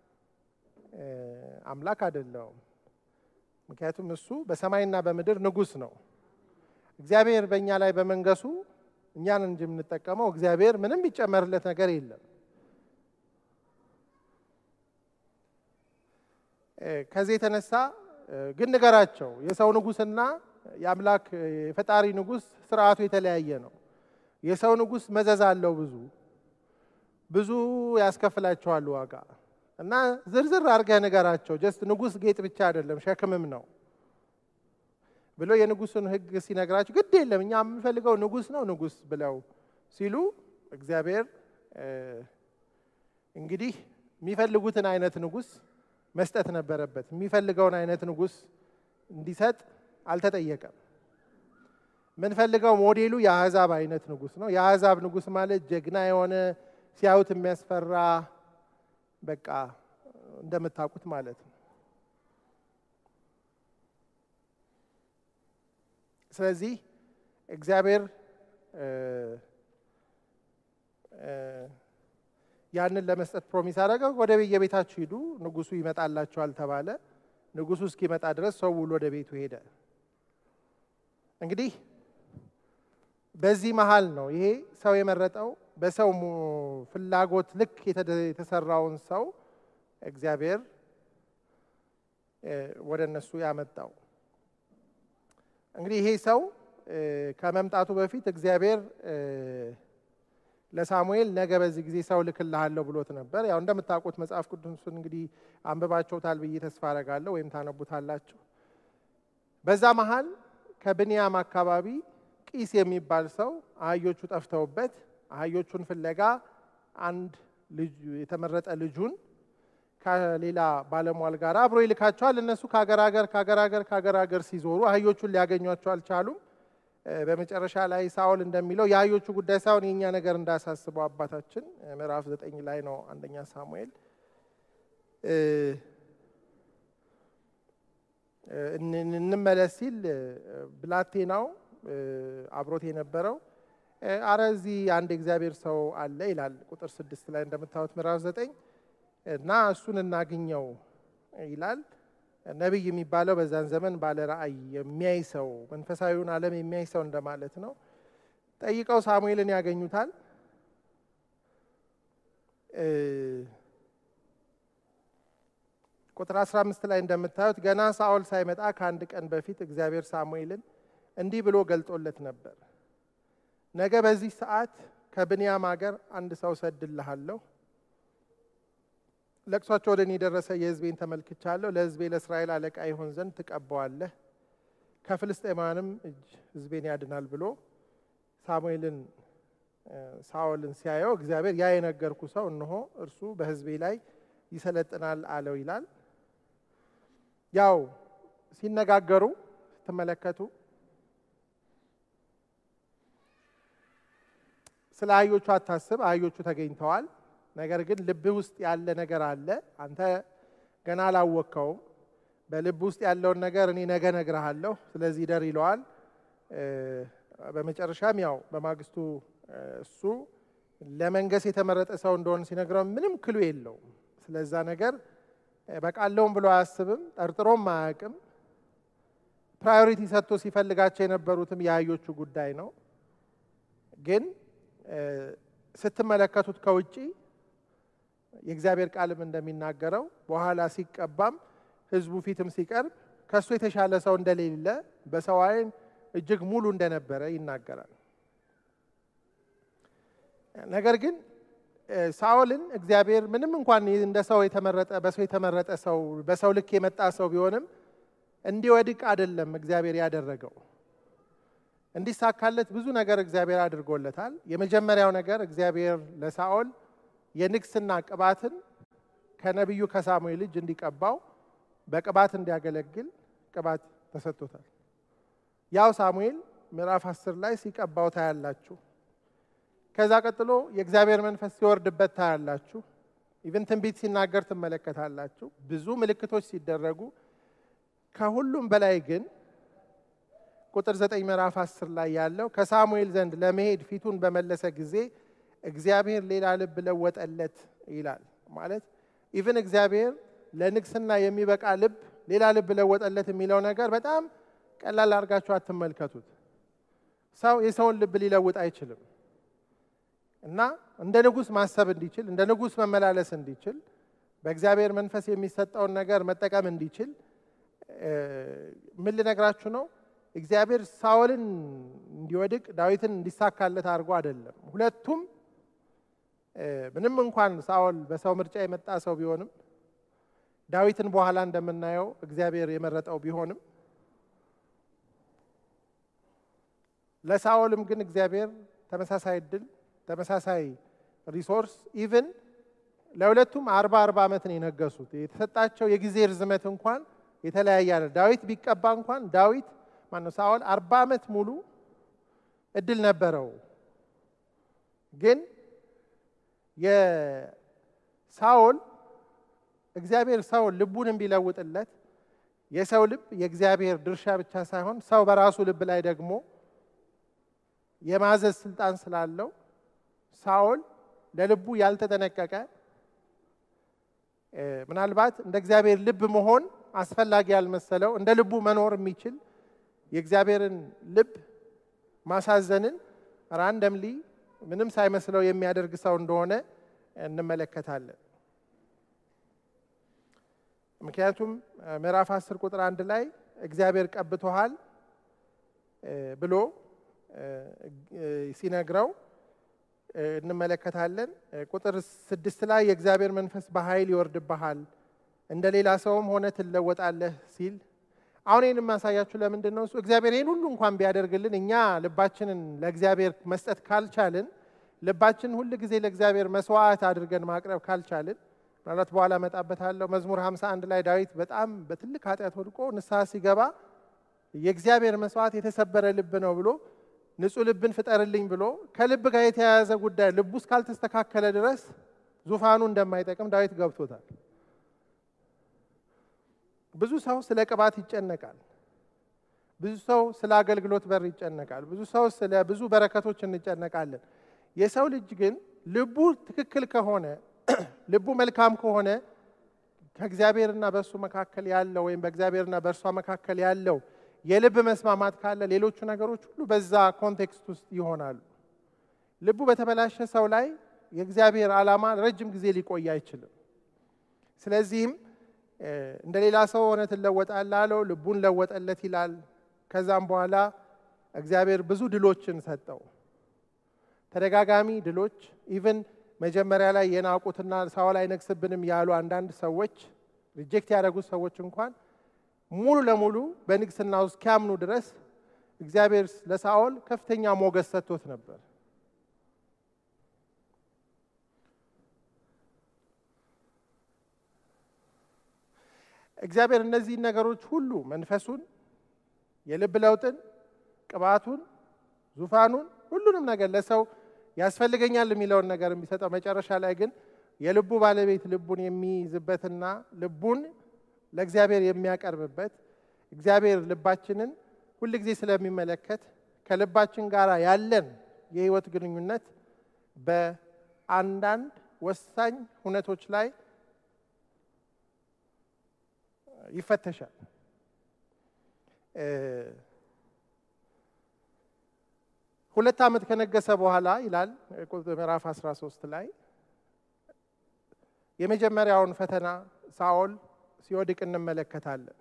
አምላክ አይደለውም። ምክንያቱም እሱ በሰማይና በምድር ንጉሥ ነው። እግዚአብሔር በእኛ ላይ በመንገሱ እኛን እንጂ የምንጠቀመው እግዚአብሔር ምንም የሚጨመርለት ነገር የለም። ከዚህ የተነሳ ግን ንገራቸው የሰው ንጉሥና የአምላክ የፈጣሪ ንጉሥ ስርዓቱ የተለያየ ነው። የሰው ንጉሥ መዘዝ አለው ብዙ ብዙ ያስከፍላቸዋል ዋጋ እና ዝርዝር አድርገህ ንገራቸው። ጀስት ንጉሥ ጌጥ ብቻ አይደለም ሸክምም ነው ብሎ የንጉሥን ሕግ ሲነግራቸው ግድ የለም እኛ የምንፈልገው ንጉሥ ነው ንጉሥ ብለው ሲሉ እግዚአብሔር እንግዲህ የሚፈልጉትን አይነት ንጉሥ መስጠት ነበረበት። የሚፈልገውን አይነት ንጉሥ እንዲሰጥ አልተጠየቀም። የምንፈልገው ሞዴሉ የአሕዛብ አይነት ንጉሥ ነው። የአሕዛብ ንጉሥ ማለት ጀግና የሆነ ሲያዩት የሚያስፈራ በቃ እንደምታውቁት ማለት ነው። ስለዚህ እግዚአብሔር ያንን ለመስጠት ፕሮሚስ አደረገ። ወደ የቤታችሁ ሂዱ፣ ንጉሱ ይመጣላችኋል ተባለ። ንጉሱ እስኪመጣ ድረስ ሰው ሁሉ ወደ ቤቱ ሄደ። እንግዲህ በዚህ መሀል ነው ይሄ ሰው የመረጠው በሰው ፍላጎት ልክ የተሰራውን ሰው እግዚአብሔር ወደ እነሱ ያመጣው። እንግዲህ ይሄ ሰው ከመምጣቱ በፊት እግዚአብሔር ለሳሙኤል ነገ በዚህ ጊዜ ሰው ልክልሃለሁ ብሎት ነበር። ያው እንደምታውቁት መጽሐፍ ቅዱስን እንግዲህ አንብባችሁታል ብዬ ተስፋ አደርጋለሁ፣ ወይም ታነቡታላችሁ። በዛ መሀል ከብንያም አካባቢ ቂስ የሚባል ሰው አህዮቹ ጠፍተውበት አህዮቹን ፍለጋ አንድ ልጅ የተመረጠ ልጁን ከሌላ ባለሟል ጋር አብሮ ይልካቸዋል። እነሱ ከሀገር ሀገር ከሀገር ሀገር ከሀገር ሀገር ሲዞሩ አህዮቹን ሊያገኟቸው አልቻሉም። በመጨረሻ ላይ ሳኦል እንደሚለው የአህዮቹ ጉዳይ ሳይሆን የእኛ ነገር እንዳያሳስበው አባታችን ምዕራፍ ዘጠኝ ላይ ነው አንደኛ ሳሙኤል እንመለስ ሲል ብላቴናው አብሮት የነበረው አረ እዚህ አንድ እግዚአብሔር ሰው አለ ይላል ቁጥር ስድስት ላይ እንደምታዩት ምዕራፍ ዘጠኝ እና እሱን እናግኘው ይላል። ነቢይ የሚባለው በዛን ዘመን ባለ ራእይ የሚያይ ሰው መንፈሳዊውን ዓለም የሚያይ ሰው እንደማለት ነው። ጠይቀው ሳሙኤልን ያገኙታል። ቁጥር 15 ላይ እንደምታዩት ገና ሳኦል ሳይመጣ ከአንድ ቀን በፊት እግዚአብሔር ሳሙኤልን እንዲህ ብሎ ገልጦለት ነበር። ነገ በዚህ ሰዓት ከብንያም አገር አንድ ሰው ሰድልሃለሁ። ለቅሷቸው ወደ እኔ የደረሰ የሕዝቤን ተመልክቻለሁ። ለሕዝቤ ለእስራኤል አለቃ ይሆን ዘንድ ትቀባዋለህ፣ ከፍልስጤማውያንም እጅ ሕዝቤን ያድናል ብሎ ሳሙኤልን ሳኦልን ሲያየው እግዚአብሔር ያ የነገርኩ ሰው እነሆ እርሱ በሕዝቤ ላይ ይሰለጥናል አለው ይላል። ያው ሲነጋገሩ ስትመለከቱ ስለ አህዮቹ አታስብ፣ አህዮቹ ተገኝተዋል። ነገር ግን ልብህ ውስጥ ያለ ነገር አለ፣ አንተ ገና አላወቅከውም። በልብ ውስጥ ያለውን ነገር እኔ ነገ እነግርሃለሁ፣ ስለዚህ ደር ይለዋል። በመጨረሻም ያው በማግስቱ እሱ ለመንገስ የተመረጠ ሰው እንደሆነ ሲነግረው ምንም ክሉ የለውም። ስለዛ ነገር በቃለውም ብሎ አያስብም፣ ጠርጥሮም አያውቅም። ፕራዮሪቲ ሰጥቶ ሲፈልጋቸው የነበሩትም የአህዮቹ ጉዳይ ነው። ግን ስትመለከቱት ከውጪ የእግዚአብሔር ቃልም እንደሚናገረው በኋላ ሲቀባም ሕዝቡ ፊትም ሲቀርብ ከእሱ የተሻለ ሰው እንደሌለ በሰው ዓይን እጅግ ሙሉ እንደነበረ ይናገራል። ነገር ግን ሳኦልን እግዚአብሔር ምንም እንኳን እንደ ሰው የተመረጠ በሰው የተመረጠ ሰው በሰው ልክ የመጣ ሰው ቢሆንም እንዲወድቅ አይደለም እግዚአብሔር ያደረገው። እንዲሳካለት ብዙ ነገር እግዚአብሔር አድርጎለታል። የመጀመሪያው ነገር እግዚአብሔር ለሳኦል የንግስና ቅባትን ከነቢዩ ከሳሙኤል እጅ እንዲቀባው በቅባት እንዲያገለግል ቅባት ተሰጥቶታል። ያው ሳሙኤል ምዕራፍ አስር ላይ ሲቀባው ታያላችሁ። ከዛ ቀጥሎ የእግዚአብሔር መንፈስ ሲወርድበት ታያላችሁ። ኢቨን ትንቢት ሲናገር ትመለከታላችሁ። ብዙ ምልክቶች ሲደረጉ ከሁሉም በላይ ግን ቁጥር ዘጠኝ ምዕራፍ አስር ላይ ያለው ከሳሙኤል ዘንድ ለመሄድ ፊቱን በመለሰ ጊዜ እግዚአብሔር ሌላ ልብ ለወጠለት ይላል። ማለት ኢቨን እግዚአብሔር ለንግስና የሚበቃ ልብ ሌላ ልብ ለወጠለት የሚለው ነገር በጣም ቀላል አድርጋችሁ አትመልከቱት። ሰው የሰውን ልብ ሊለውጥ አይችልም እና እንደ ንጉሥ ማሰብ እንዲችል እንደ ንጉሥ መመላለስ እንዲችል በእግዚአብሔር መንፈስ የሚሰጠውን ነገር መጠቀም እንዲችል ምን ልነግራችሁ ነው? እግዚአብሔር ሳኦልን እንዲወድቅ ዳዊትን እንዲሳካለት አድርጎ አይደለም። ሁለቱም ምንም እንኳን ሳኦል በሰው ምርጫ የመጣ ሰው ቢሆንም ዳዊትን በኋላ እንደምናየው እግዚአብሔር የመረጠው ቢሆንም ለሳኦልም ግን እግዚአብሔር ተመሳሳይ እድል ተመሳሳይ ሪሶርስ ኢቭን ለሁለቱም አርባ አርባ ዓመት ነው የነገሱት። የተሰጣቸው የጊዜ ርዝመት እንኳን የተለያየ አለ። ዳዊት ቢቀባ እንኳን ዳዊት ማነው ሳኦል አርባ ዓመት ሙሉ እድል ነበረው። ግን የሳኦል እግዚአብሔር ሰው ልቡንም ቢለውጥለት የሰው ልብ የእግዚአብሔር ድርሻ ብቻ ሳይሆን ሰው በራሱ ልብ ላይ ደግሞ የማዘዝ ስልጣን ስላለው ሳኦል ለልቡ ያልተጠነቀቀ ምናልባት እንደ እግዚአብሔር ልብ መሆን አስፈላጊ ያልመሰለው እንደ ልቡ መኖር የሚችል የእግዚአብሔርን ልብ ማሳዘንን ራንደምሊ ምንም ሳይመስለው የሚያደርግ ሰው እንደሆነ እንመለከታለን። ምክንያቱም ምዕራፍ አስር ቁጥር አንድ ላይ እግዚአብሔር ቀብቶሃል ብሎ ሲነግረው እንመለከታለን። ቁጥር ስድስት ላይ የእግዚአብሔር መንፈስ በኃይል ይወርድብሃል፣ እንደ ሌላ ሰውም ሆነ ትለወጣለህ ሲል አሁን ይህን የማሳያችሁ ለምንድን ነው? እሱ እግዚአብሔር ይህን ሁሉ እንኳን ቢያደርግልን እኛ ልባችንን ለእግዚአብሔር መስጠት ካልቻልን፣ ልባችንን ሁል ጊዜ ለእግዚአብሔር መስዋዕት አድርገን ማቅረብ ካልቻልን፣ ምናልባት በኋላ እመጣበታለሁ። መዝሙር 51 ላይ ዳዊት በጣም በትልቅ ኃጢአት ወድቆ ንስሐ ሲገባ የእግዚአብሔር መስዋዕት የተሰበረ ልብ ነው ብሎ ንጹሕ ልብን ፍጠርልኝ ብሎ ከልብ ጋር የተያያዘ ጉዳይ ልቡ እስካልተስተካከለ ድረስ ዙፋኑ እንደማይጠቅም ዳዊት ገብቶታል። ብዙ ሰው ስለ ቅባት ይጨነቃል። ብዙ ሰው ስለ አገልግሎት በር ይጨነቃል። ብዙ ሰው ስለ ብዙ በረከቶች እንጨነቃለን። የሰው ልጅ ግን ልቡ ትክክል ከሆነ ልቡ መልካም ከሆነ ከእግዚአብሔርና በእሱ መካከል ያለው ወይም በእግዚአብሔርና በእርሷ መካከል ያለው የልብ መስማማት ካለ ሌሎቹ ነገሮች ሁሉ በዛ ኮንቴክስት ውስጥ ይሆናሉ። ልቡ በተበላሸ ሰው ላይ የእግዚአብሔር ዓላማ ረጅም ጊዜ ሊቆይ አይችልም። ስለዚህም እንደ ሌላ ሰው ሆነ ትለወጣለህ አለው። ልቡን ለወጠለት ይላል። ከዛም በኋላ እግዚአብሔር ብዙ ድሎችን ሰጠው። ተደጋጋሚ ድሎች ኢቭን መጀመሪያ ላይ የናቁትና ሳኦል አይነግስብንም ያሉ አንዳንድ ሰዎች ሪጀክት ያደረጉት ሰዎች እንኳን ሙሉ ለሙሉ በንግስና ውስጥ እስኪያምኑ ድረስ እግዚአብሔር ለሳኦል ከፍተኛ ሞገስ ሰጥቶት ነበር። እግዚአብሔር እነዚህን ነገሮች ሁሉ መንፈሱን፣ የልብ ለውጥን፣ ቅባቱን፣ ዙፋኑን፣ ሁሉንም ነገር ለሰው ያስፈልገኛል የሚለውን ነገር የሚሰጠው መጨረሻ ላይ ግን የልቡ ባለቤት ልቡን የሚይዝበትና ልቡን ለእግዚአብሔር የሚያቀርብበት እግዚአብሔር ልባችንን ሁል ጊዜ ስለሚመለከት ከልባችን ጋር ያለን የህይወት ግንኙነት በአንዳንድ ወሳኝ ሁነቶች ላይ ይፈተሻል። ሁለት ዓመት ከነገሰ በኋላ ይላል ምዕራፍ 13 ላይ የመጀመሪያውን ፈተና ሳኦል ሲወድቅ እንመለከታለን።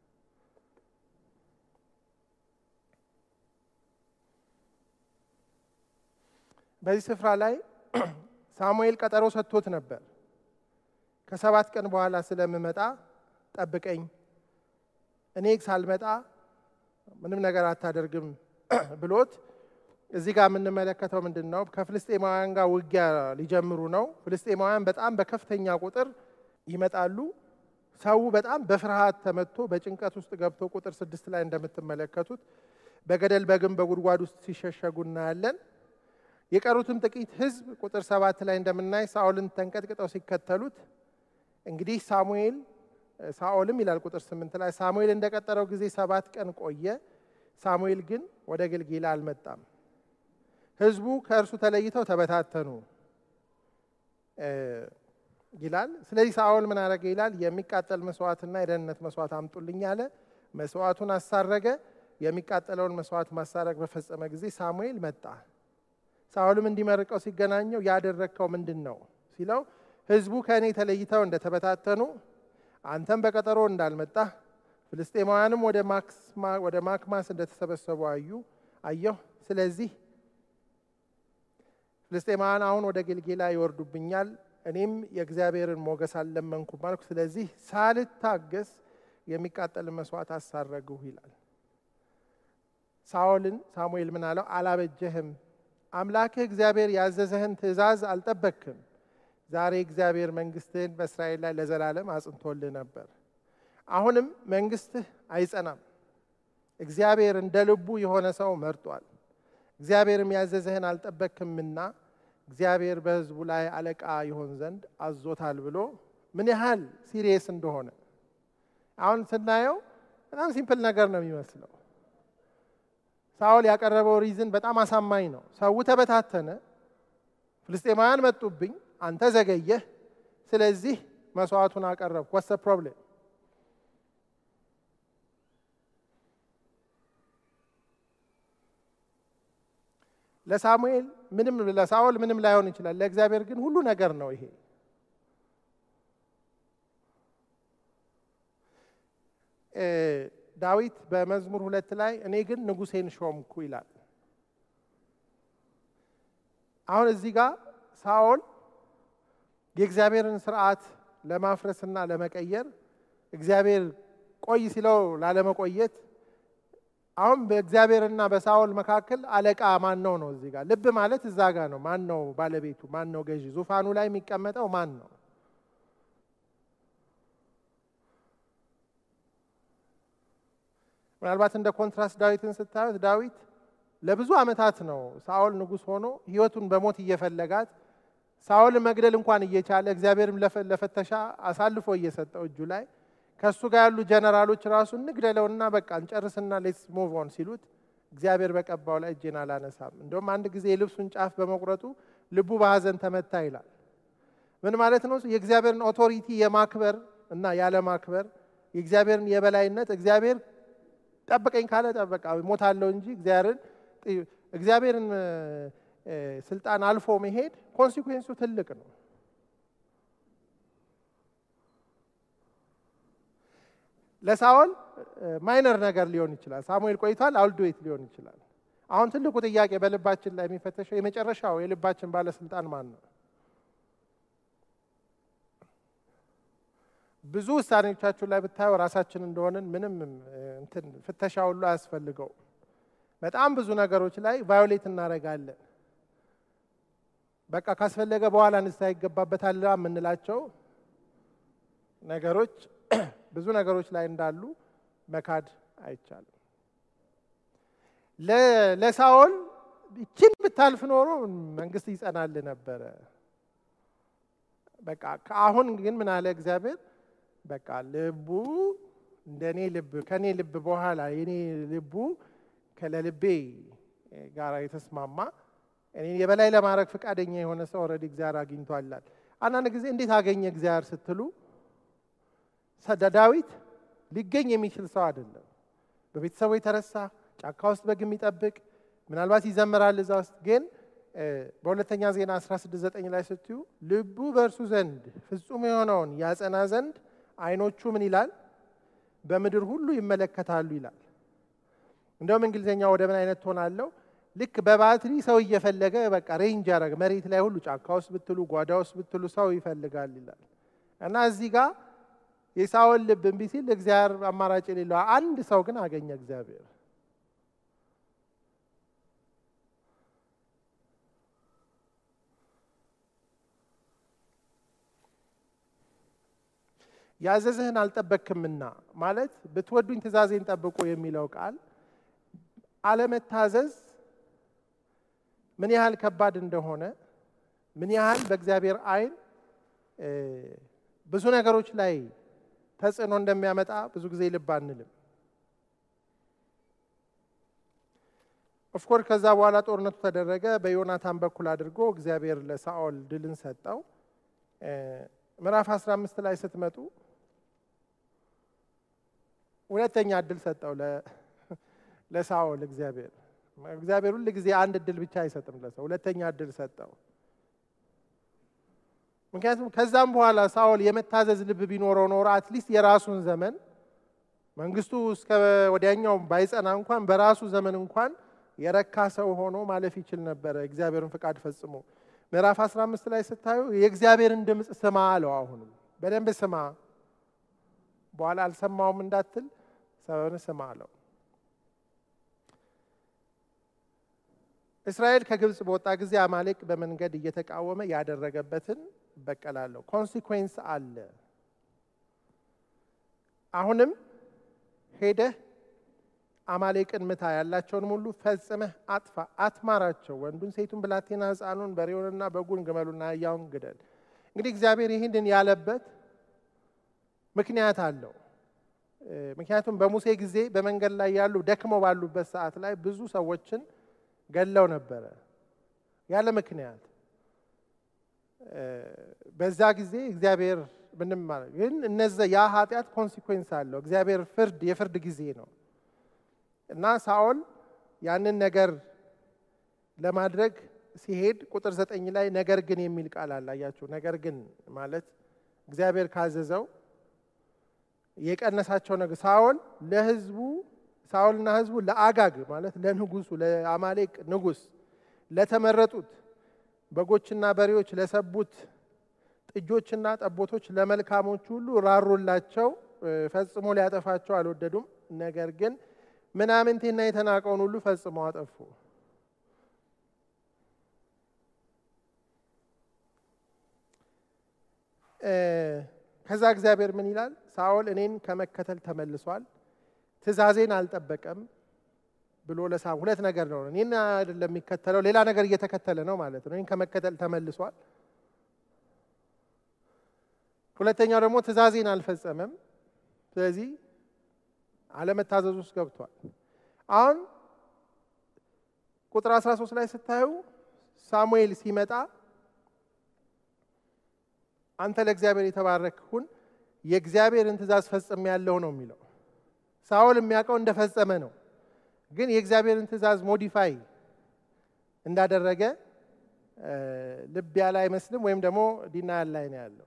በዚህ ስፍራ ላይ ሳሙኤል ቀጠሮ ሰጥቶት ነበር። ከሰባት ቀን በኋላ ስለምመጣ ጠብቀኝ፣ እኔ ሳልመጣ ምንም ነገር አታደርግም ብሎት እዚህ ጋር የምንመለከተው ምንድን ነው? ከፍልስጤማውያን ጋር ውጊያ ሊጀምሩ ነው። ፍልስጤማውያን በጣም በከፍተኛ ቁጥር ይመጣሉ። ሰው በጣም በፍርሃት ተመትቶ በጭንቀት ውስጥ ገብቶ ቁጥር ስድስት ላይ እንደምትመለከቱት በገደል በግንብ በጉድጓድ ውስጥ ሲሸሸጉ እናያለን። የቀሩትም ጥቂት ሕዝብ ቁጥር ሰባት ላይ እንደምናይ ሳኦልን ተንቀጥቅጠው ሲከተሉት እንግዲህ ሳሙኤል ሳኦልም ይላል ቁጥር ስምንት ላይ ሳሙኤል እንደቀጠረው ጊዜ ሰባት ቀን ቆየ። ሳሙኤል ግን ወደ ገልጌላ አልመጣም። ሕዝቡ ከእርሱ ተለይተው ተበታተኑ ይላል። ስለዚህ ሳኦል ምን አደረገ ይላል? የሚቃጠል መስዋዕትና የደህንነት መስዋዕት አምጡልኝ አለ። መስዋዕቱን አሳረገ። የሚቃጠለውን መስዋዕት ማሳረግ በፈጸመ ጊዜ ሳሙኤል መጣ። ሳኦልም እንዲመርቀው ሲገናኘው ያደረግከው ምንድን ነው ሲለው ሕዝቡ ከእኔ ተለይተው እንደተበታተኑ አንተም በቀጠሮ እንዳልመጣህ ፍልስጤማውያንም ወደ ማክማስ እንደተሰበሰቡ አዩ አየሁ። ስለዚህ ፍልስጤማውያን አሁን ወደ ጌልጌላ ይወርዱብኛል፣ እኔም የእግዚአብሔርን ሞገስ አልለመንኩም አልኩ። ስለዚህ ሳልታገስ የሚቃጠልን መስዋዕት አሳረግሁ ይላል። ሳኦልን ሳሙኤል ምን አለው? አላበጀህም፣ አምላክህ እግዚአብሔር ያዘዘህን ትእዛዝ አልጠበክም። ዛሬ እግዚአብሔር መንግስትህን በእስራኤል ላይ ለዘላለም አጽንቶልህ ነበር። አሁንም መንግስትህ አይጸናም። እግዚአብሔር እንደ ልቡ የሆነ ሰው መርጧል። እግዚአብሔርም ያዘዘህን አልጠበክምና እግዚአብሔር በሕዝቡ ላይ አለቃ ይሆን ዘንድ አዞታል ብሎ ምን ያህል ሲሪየስ እንደሆነ አሁን ስናየው በጣም ሲምፕል ነገር ነው የሚመስለው። ሳኦል ያቀረበው ሪዝን በጣም አሳማኝ ነው። ሰው ተበታተነ፣ ፍልስጤማውያን መጡብኝ፣ አንተ ዘገየህ፣ ስለዚህ መስዋዕቱን አቀረብኩ። ወሰ ፕሮብሌም ለሳሙኤል ምንም ለሳኦል ምንም ላይሆን ይችላል። ለእግዚአብሔር ግን ሁሉ ነገር ነው ይሄ። ዳዊት በመዝሙር ሁለት ላይ እኔ ግን ንጉሴን ሾምኩ ይላል። አሁን እዚህ ጋር ሳኦል የእግዚአብሔርን ስርዓት ለማፍረስና ለመቀየር እግዚአብሔር ቆይ ሲለው ላለመቆየት አሁን በእግዚአብሔርና በሳኦል መካከል አለቃ ማን ነው ነው? እዚህ ጋር ልብ ማለት እዛ ጋር ነው። ማን ነው ባለቤቱ? ማን ነው ገዢ? ዙፋኑ ላይ የሚቀመጠው ማን ነው? ምናልባት እንደ ኮንትራስት ዳዊትን ስታዩት ዳዊት ለብዙ ዓመታት ነው ሳኦል ንጉሥ ሆኖ ሕይወቱን በሞት እየፈለጋት ሳኦል መግደል እንኳን እየቻለ እግዚአብሔርም ለፈተሻ አሳልፎ እየሰጠው እጁ ላይ ከእሱ ጋር ያሉ ጀነራሎች ራሱ እንግደለውና በቃ እንጨርስና ሌትስ ሙቭ ኦን ሲሉት እግዚአብሔር በቀባው ላይ እጄን አላነሳም። እንደውም አንድ ጊዜ የልብሱን ጫፍ በመቁረጡ ልቡ በሐዘን ተመታ ይላል። ምን ማለት ነው? የእግዚአብሔርን ኦቶሪቲ የማክበር እና ያለማክበር የእግዚአብሔርን የበላይነት እግዚአብሔር ጠብቀኝ ካለ ጠበቃ ሞታለሁ እንጂ እግዚአብሔርን እግዚአብሔርን ስልጣን አልፎ መሄድ ኮንሲኩዌንሱ ትልቅ ነው። ለሳኦል ማይነር ነገር ሊሆን ይችላል። ሳሙኤል ቆይቷል፣ አውልዶት ሊሆን ይችላል። አሁን ትልቁ ጥያቄ በልባችን ላይ የሚፈተሸው የመጨረሻው የልባችን ባለስልጣን ማን ነው? ብዙ ውሳኔዎቻችሁ ላይ ብታዩ ራሳችን እንደሆንን ምንም እንትን ፍተሻ ሁሉ አያስፈልገው። በጣም ብዙ ነገሮች ላይ ቫዮሌት እናደርጋለን። በቃ ካስፈለገ በኋላ ንስሐ ይገባበታል የምንላቸው ነገሮች ብዙ ነገሮች ላይ እንዳሉ መካድ አይቻልም። ለሳኦል ይችን ብታልፍ ኖሮ መንግስት ይጸናል ነበረ። በቃ አሁን ግን ምን አለ እግዚአብሔር በቃ ልቡ እንደ እኔ ልብ ከእኔ ልብ በኋላ የኔ ልቡ ከለልቤ ጋር የተስማማ እኔን የበላይ ለማድረግ ፈቃደኛ የሆነ ሰው ኦልሬዲ እግዚአብሔር አግኝቷላል። አንዳንድ ጊዜ እንዴት አገኘ እግዚአብሔር ስትሉ ዳዊት ሊገኝ የሚችል ሰው አይደለም። በቤተሰቡ የተረሳ ጫካ ውስጥ በግ የሚጠብቅ ምናልባት ይዘምራል እዛ ውስጥ ግን በሁለተኛ ዜና 16፥9 ላይ ስትዩ ልቡ በእርሱ ዘንድ ፍጹም የሆነውን ያጸና ዘንድ ዓይኖቹ ምን ይላል በምድር ሁሉ ይመለከታሉ ይላል። እንደውም እንግሊዝኛ ወደ ምን አይነት ትሆናለው? ልክ በባትሪ ሰው እየፈለገ በቃ ሬንጅ ያደረገ መሬት ላይ ሁሉ ጫካ ውስጥ ብትሉ ጓዳ ውስጥ ብትሉ ሰው ይፈልጋል ይላል እና እዚህ ጋር የሳኦል ልብ እምቢ ሲል እግዚአብሔር አማራጭ የሌለው አንድ ሰው ግን አገኘ እግዚአብሔር። ያዘዝህን አልጠበክምና ማለት ብትወዱኝ ትእዛዜን ጠብቁ የሚለው ቃል አለመታዘዝ ምን ያህል ከባድ እንደሆነ ምን ያህል በእግዚአብሔር ዓይን ብዙ ነገሮች ላይ ተጽዕኖ እንደሚያመጣ ብዙ ጊዜ ልብ አንልም። ኦፍኮርስ ከዛ በኋላ ጦርነቱ ተደረገ። በዮናታን በኩል አድርጎ እግዚአብሔር ለሳኦል ድልን ሰጠው። ምዕራፍ 15 ላይ ስትመጡ ሁለተኛ እድል ሰጠው ለሳኦል እግዚአብሔር። እግዚአብሔር ሁል ጊዜ አንድ እድል ብቻ አይሰጥም ለሰው፣ ሁለተኛ እድል ሰጠው። ምክንያቱም ከዛም በኋላ ሳኦል የመታዘዝ ልብ ቢኖረው ኖሮ አትሊስት የራሱን ዘመን መንግስቱ እስከ ወዲያኛው ባይጸና እንኳን በራሱ ዘመን እንኳን የረካ ሰው ሆኖ ማለፍ ይችል ነበረ፣ እግዚአብሔርን ፍቃድ ፈጽሞ። ምዕራፍ 15 ላይ ስታዩ የእግዚአብሔርን ድምፅ ስማ አለው። አሁንም በደንብ ስማ፣ በኋላ አልሰማውም እንዳትል ሰውን ስማ አለው። እስራኤል ከግብፅ በወጣ ጊዜ አማሌቅ በመንገድ እየተቃወመ ያደረገበትን እበቀላለሁ። ኮንሲኩዌንስ አለ። አሁንም ሄደህ አማሌቅን ምታ፣ ያላቸውን ሁሉ ፈጽመህ አጥፋ፣ አትማራቸው። ወንዱን፣ ሴቱን፣ ብላቴና፣ ሕፃኑን፣ በሬውንና በጉን፣ ግመሉና አህያውን ግደል። እንግዲህ እግዚአብሔር ይህንን ያለበት ምክንያት አለው። ምክንያቱም በሙሴ ጊዜ በመንገድ ላይ ያሉ ደክመው ባሉበት ሰዓት ላይ ብዙ ሰዎችን ገለው ነበረ ያለ ምክንያት። በዛ ጊዜ እግዚአብሔር ምንም ማለት ግን እነዚ ያ ኃጢአት ኮንሲኩዌንስ አለው። እግዚአብሔር ፍርድ የፍርድ ጊዜ ነው እና ሳኦል ያንን ነገር ለማድረግ ሲሄድ ቁጥር ዘጠኝ ላይ ነገር ግን የሚል ቃል አለ። አያችሁ፣ ነገር ግን ማለት እግዚአብሔር ካዘዘው የቀነሳቸው ነገር ሳኦል ለህዝቡ ሳኦልና ህዝቡ ለአጋግ ማለት ለንጉሱ ለአማሌቅ ንጉስ ለተመረጡት በጎችና በሬዎች ለሰቡት ጥጆችና ጠቦቶች ለመልካሞች ሁሉ ራሩላቸው። ፈጽሞ ሊያጠፋቸው አልወደዱም። ነገር ግን ምናምንቴና የተናቀውን ሁሉ ፈጽሞ አጠፉ። ከዛ እግዚአብሔር ምን ይላል? ሳኦል እኔን ከመከተል ተመልሷል ትእዛዜን አልጠበቀም ብሎ ለሳም ሁለት ነገር ነው። እኔን አይደለም የሚከተለው ሌላ ነገር እየተከተለ ነው ማለት ነው። እኔን ከመከተል ተመልሷል። ሁለተኛው ደግሞ ትእዛዜን አልፈጸመም። ስለዚህ አለመታዘዝ ውስጥ ገብቷል። አሁን ቁጥር 13 ላይ ስታዩ ሳሙኤል ሲመጣ አንተ ለእግዚአብሔር የተባረክ ሁን፣ የእግዚአብሔርን ትእዛዝ ፈጽም ያለው ነው የሚለው። ሳኦል የሚያውቀው እንደፈጸመ ነው፣ ግን የእግዚአብሔርን ትእዛዝ ሞዲፋይ እንዳደረገ ልብ ያለ አይመስልም፣ ወይም ደግሞ ዲናያል ላይ ነው ያለው።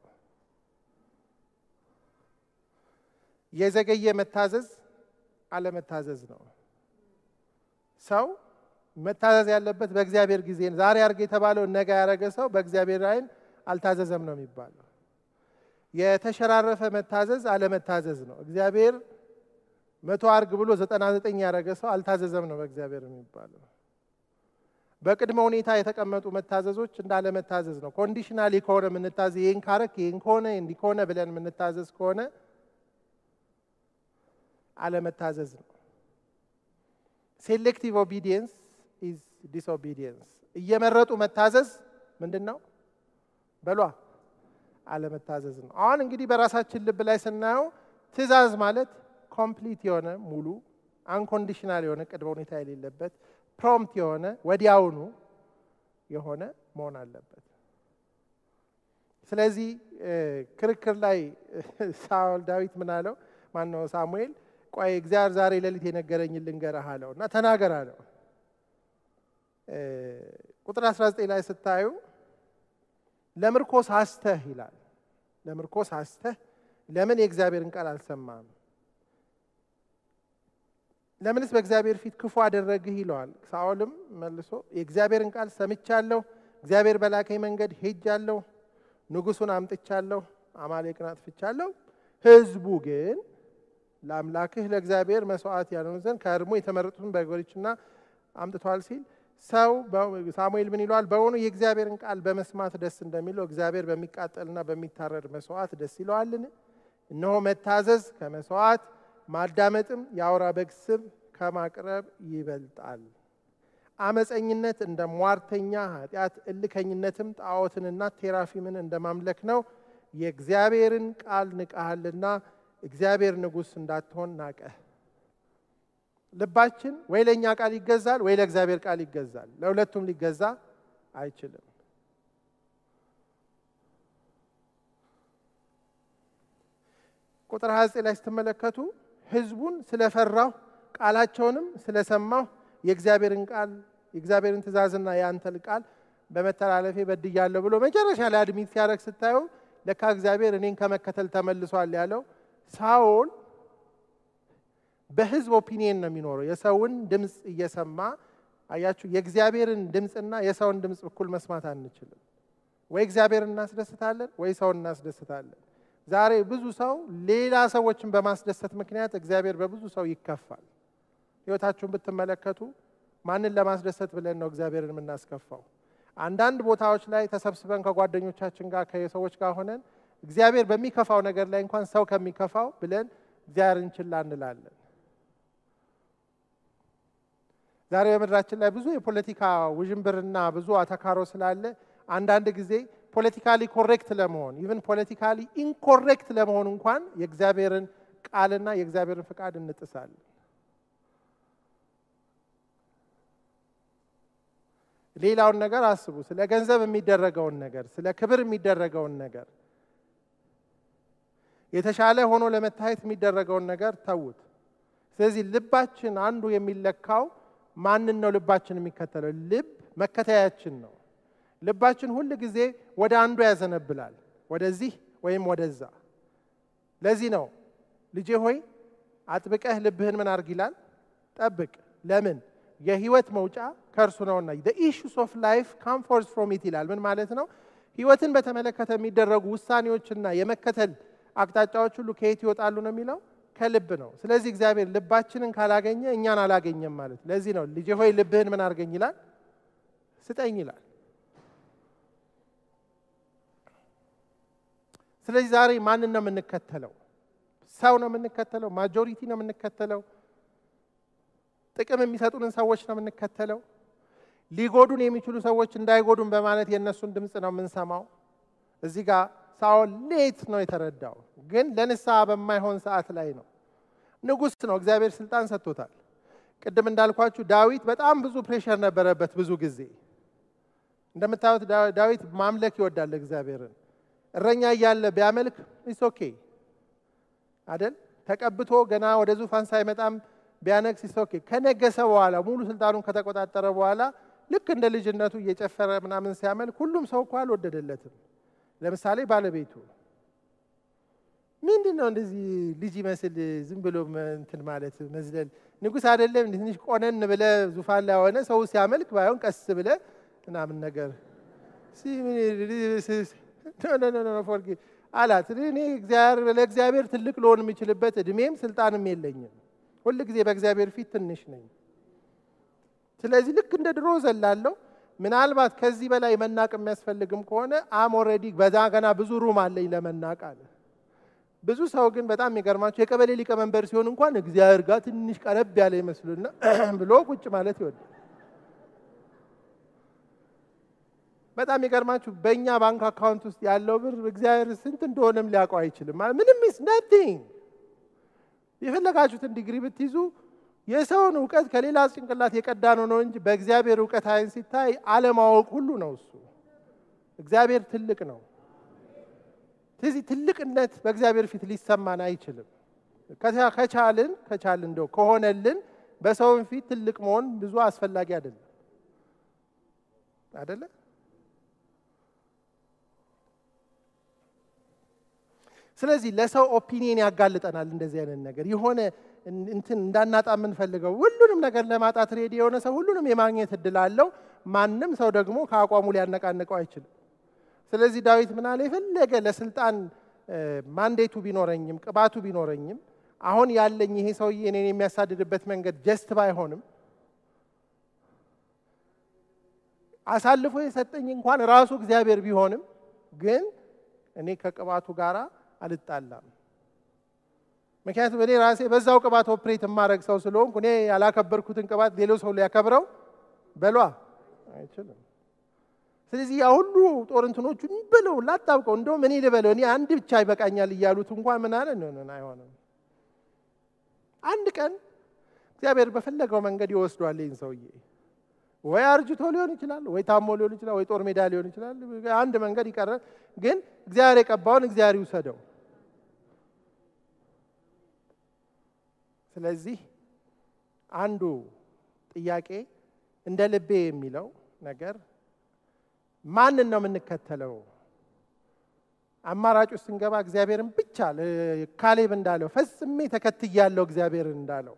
የዘገየ መታዘዝ አለመታዘዝ ነው። ሰው መታዘዝ ያለበት በእግዚአብሔር ጊዜ ነው። ዛሬ አርግ የተባለውን ነገ ያደረገ ሰው በእግዚአብሔር ዓይን አልታዘዘም ነው የሚባለው። የተሸራረፈ መታዘዝ አለመታዘዝ ነው። እግዚአብሔር መቶ አርግ ብሎ ዘጠና ዘጠኝ ያደረገ ሰው አልታዘዘም ነው በእግዚአብሔር የሚባለው። በቅድመ ሁኔታ የተቀመጡ መታዘዞች እንዳለመታዘዝ ነው። ኮንዲሽናሊ ከሆነ የምንታዘዝ ይህን ካረክ ይህን ከሆነ እንዲህ ከሆነ ብለን የምንታዘዝ ከሆነ አለመታዘዝ ነው። ሴሌክቲቭ ኦቢዲየንስ ኢዝ ዲስኦቢዲየንስ። እየመረጡ መታዘዝ ምንድን ነው በሏ? አለመታዘዝ ነው። አሁን እንግዲህ በራሳችን ልብ ላይ ስናየው ትእዛዝ ማለት ኮምፕሊት የሆነ ሙሉ አንኮንዲሽናል የሆነ ቅድመ ሁኔታ የሌለበት ፕሮምፕት የሆነ ወዲያውኑ የሆነ መሆን አለበት። ስለዚህ ክርክር ላይ ሳውል ዳዊት ምን አለው? ማነው ሳሙኤል ቆይ እግዚአብሔር ዛሬ ሌሊት የነገረኝን ልንገርህ አለው እና ተናገር አለው። ቁጥር 19 ላይ ስታዩ ለምርኮ ሳስተህ ይላል። ለምርኮ ሳስተህ ለምን የእግዚአብሔርን ቃል አልሰማም? ለምንስ በእግዚአብሔር ፊት ክፉ አደረግህ ይለዋል። ሳኦልም መልሶ የእግዚአብሔርን ቃል ሰምቻለሁ፣ እግዚአብሔር በላከኝ መንገድ ሄጃለሁ፣ ንጉሱን አምጥቻለሁ፣ አማሌቅን አጥፍቻለሁ። ህዝቡ ግን ለአምላክህ ለእግዚአብሔር መስዋዕት ያልሆኑ ዘንድ ከእርሙ የተመረጡትን በጎችና አምጥቷል ሲል ሰው ሳሙኤል ምን ይለዋል? በውኑ የእግዚአብሔርን ቃል በመስማት ደስ እንደሚለው እግዚአብሔር በሚቃጠልና በሚታረድ መስዋዕት ደስ ይለዋልን? እነሆ መታዘዝ ከመስዋዕት ማዳመጥም የአውራ በግ ስብ ከማቅረብ ይበልጣል። አመፀኝነት እንደ ሟርተኛ ኃጢአት፣ እልከኝነትም ጣዖትንና ቴራፊምን እንደ ማምለክ ነው። የእግዚአብሔርን ቃል ንቀሃልና እግዚአብሔር ንጉሥ እንዳትሆን ናቀህ። ልባችን ወይ ለእኛ ቃል ይገዛል ወይ ለእግዚአብሔር ቃል ይገዛል። ለሁለቱም ሊገዛ አይችልም። ቁጥር 29 ላይ ስትመለከቱ ሕዝቡን ስለፈራሁ ቃላቸውንም ስለሰማሁ የእግዚአብሔርን ቃል የእግዚአብሔርን ትእዛዝና የአንተን ቃል በመተላለፌ በድያለሁ ብሎ መጨረሻ ላይ አድሚት ሲያደርግ ስታዩ ለካ እግዚአብሔር እኔን ከመከተል ተመልሷል ያለው ሳኦል በህዝብ ኦፒኒየን ነው የሚኖረው። የሰውን ድምፅ እየሰማ አያችሁ፣ የእግዚአብሔርን ድምፅና የሰውን ድምፅ እኩል መስማት አንችልም። ወይ እግዚአብሔርን እናስደስታለን ወይ ሰውን እናስደስታለን። ዛሬ ብዙ ሰው ሌላ ሰዎችን በማስደሰት ምክንያት እግዚአብሔር በብዙ ሰው ይከፋል። ህይወታችሁን ብትመለከቱ ማንን ለማስደሰት ብለን ነው እግዚአብሔርን የምናስከፋው? አንዳንድ ቦታዎች ላይ ተሰብስበን ከጓደኞቻችን ጋር ከሰዎች ጋር ሆነን እግዚአብሔር በሚከፋው ነገር ላይ እንኳን ሰው ከሚከፋው ብለን እግዚአብሔርን ችላ እንላለን። ዛሬ በምድራችን ላይ ብዙ የፖለቲካ ውዥንብርና ብዙ አተካሮ ስላለ አንዳንድ ጊዜ ፖለቲካሊ ኮሬክት ለመሆን ኢቭን ፖለቲካሊ ኢንኮሬክት ለመሆን እንኳን የእግዚአብሔርን ቃልና የእግዚአብሔርን ፍቃድ እንጥሳለን። ሌላውን ነገር አስቡ። ስለ ገንዘብ የሚደረገውን ነገር፣ ስለ ክብር የሚደረገውን ነገር፣ የተሻለ ሆኖ ለመታየት የሚደረገውን ነገር ተዉት። ስለዚህ ልባችን አንዱ የሚለካው ማንን ነው ልባችን የሚከተለው? ልብ መከተያችን ነው። ልባችን ሁል ጊዜ ወደ አንዱ ያዘነብላል፣ ወደዚህ ወይም ወደዛ። ለዚህ ነው ልጄ ሆይ አጥብቀህ ልብህን ምን አርግ ይላል? ጠብቅ። ለምን? የህይወት መውጫ ከእርሱ ነውና። the issues of life come forth from it ይላል። ምን ማለት ነው? ህይወትን በተመለከተ የሚደረጉ ውሳኔዎችና የመከተል አቅጣጫዎች ሁሉ ከየት ይወጣሉ ነው የሚለው ከልብ ነው። ስለዚህ እግዚአብሔር ልባችንን ካላገኘ እኛን አላገኘም ማለት። ለዚህ ነው ልጄ ሆይ ልብህን ምን አርገኝ ይላል? ስጠኝ ይላል። ስለዚህ ዛሬ ማንን ነው የምንከተለው? ሰው ነው የምንከተለው? ማጆሪቲ ነው የምንከተለው? ጥቅም የሚሰጡንን ሰዎች ነው የምንከተለው? ሊጎዱን የሚችሉ ሰዎች እንዳይጎዱን በማለት የእነሱን ድምፅ ነው የምንሰማው? እዚህ ጋር ሳኦል ሌት ነው የተረዳው፣ ግን ለንስሐ በማይሆን ሰዓት ላይ ነው። ንጉሥ ነው፣ እግዚአብሔር ስልጣን ሰጥቶታል። ቅድም እንዳልኳችሁ ዳዊት በጣም ብዙ ፕሬሸር ነበረበት። ብዙ ጊዜ እንደምታዩት ዳዊት ማምለክ ይወዳል እግዚአብሔርን። እረኛ እያለ ቢያመልክ ኢስ ኦኬ። አደል? ተቀብቶ ገና ወደ ዙፋን ሳይመጣም ቢያነግስ ኦኬ። ከነገሰ በኋላ ሙሉ ስልጣኑን ከተቆጣጠረ በኋላ ልክ እንደ ልጅነቱ እየጨፈረ ምናምን ሲያመልክ ሁሉም ሰው እኮ አልወደደለትም። ለምሳሌ ባለቤቱ ምንድን ነው እንደዚህ ልጅ ይመስል ዝም ብሎ እንትን ማለት መዝለል፣ ንጉሥ አይደለም ትንሽ ቆነን ብለ ዙፋን ላይ ሆነ ሰው ሲያመልክ ባይሆን ቀስ ብለ ምናምን ነገር ፎርጊ አላት። እኔ ለእግዚአብሔር ትልቅ ልሆን የምችልበት እድሜም ስልጣንም የለኝም። ሁል ጊዜ በእግዚአብሔር ፊት ትንሽ ነኝ። ስለዚህ ልክ እንደ ድሮ ዘላለሁ። ምናልባት ከዚህ በላይ መናቅ የሚያስፈልግም ከሆነ አም ኦልሬዲ በዛ ገና ብዙ ሩም አለኝ ለመናቅ አለ። ብዙ ሰው ግን በጣም የሚገርማቸው የቀበሌ ሊቀመንበር ሲሆን እንኳን እግዚአብሔር ጋር ትንሽ ቀረብ ያለ ይመስሉና ብሎ ቁጭ ማለት ይወዳል። በጣም የሚገርማችሁ በእኛ ባንክ አካውንት ውስጥ ያለው ብር እግዚአብሔር ስንት እንደሆነም ሊያውቀው አይችልም። ምንም ኢስ ነቲንግ። የፈለጋችሁትን ዲግሪ ብትይዙ የሰውን እውቀት ከሌላ ጭንቅላት የቀዳ ነው ነው እንጂ በእግዚአብሔር እውቀት አይን ሲታይ አለማወቅ ሁሉ ነው። እሱ እግዚአብሔር ትልቅ ነው። ስለዚህ ትልቅነት በእግዚአብሔር ፊት ሊሰማን አይችልም። ከቻልን ከቻልን እንደው ከሆነልን በሰውን ፊት ትልቅ መሆን ብዙ አስፈላጊ አይደለም አይደለ? ስለዚህ ለሰው ኦፒኒየን ያጋልጠናል። እንደዚህ አይነት ነገር የሆነ እንትን እንዳናጣ የምንፈልገው ሁሉንም ነገር ለማጣት ሬዲ የሆነ ሰው ሁሉንም የማግኘት እድል አለው። ማንም ሰው ደግሞ ከአቋሙ ሊያነቃንቀው አይችልም። ስለዚህ ዳዊት ምን አለ? የፈለገ ለስልጣን ማንዴቱ ቢኖረኝም ቅባቱ ቢኖረኝም አሁን ያለኝ ይሄ ሰውዬ እኔን የሚያሳድድበት መንገድ ጀስት ባይሆንም አሳልፎ የሰጠኝ እንኳን ራሱ እግዚአብሔር ቢሆንም ግን እኔ ከቅባቱ ጋር አልጣላም። ምክንያቱም እኔ ራሴ በዛው ቅባት ኦፕሬት የማድረግ ሰው ስለሆንኩ እኔ ያላከበርኩትን ቅባት ሌላው ሰው ሊያከብረው በሏ አይችልም። ስለዚህ ያ ሁሉ ጦር እንትኖቹን ብለው ላጣብቀው እንደውም እኔ ልበለው እኔ አንድ ብቻ ይበቃኛል እያሉት እንኳን ምን አለ ነው አይሆንም። አንድ ቀን እግዚአብሔር በፈለገው መንገድ ይወስዷል ይህን ሰውዬ። ወይ አርጅቶ ሊሆን ይችላል፣ ወይ ታሞ ሊሆን ይችላል፣ ወይ ጦር ሜዳ ሊሆን ይችላል። አንድ መንገድ ይቀራል። ግን እግዚአብሔር የቀባውን እግዚአብሔር ይውሰደው። ስለዚህ አንዱ ጥያቄ እንደ ልቤ የሚለው ነገር ማንን ነው የምንከተለው? አማራጭ ውስጥ ስንገባ እግዚአብሔርን ብቻ ካሌብ እንዳለው ፈጽሜ ተከትያለሁ እግዚአብሔርን እንዳለው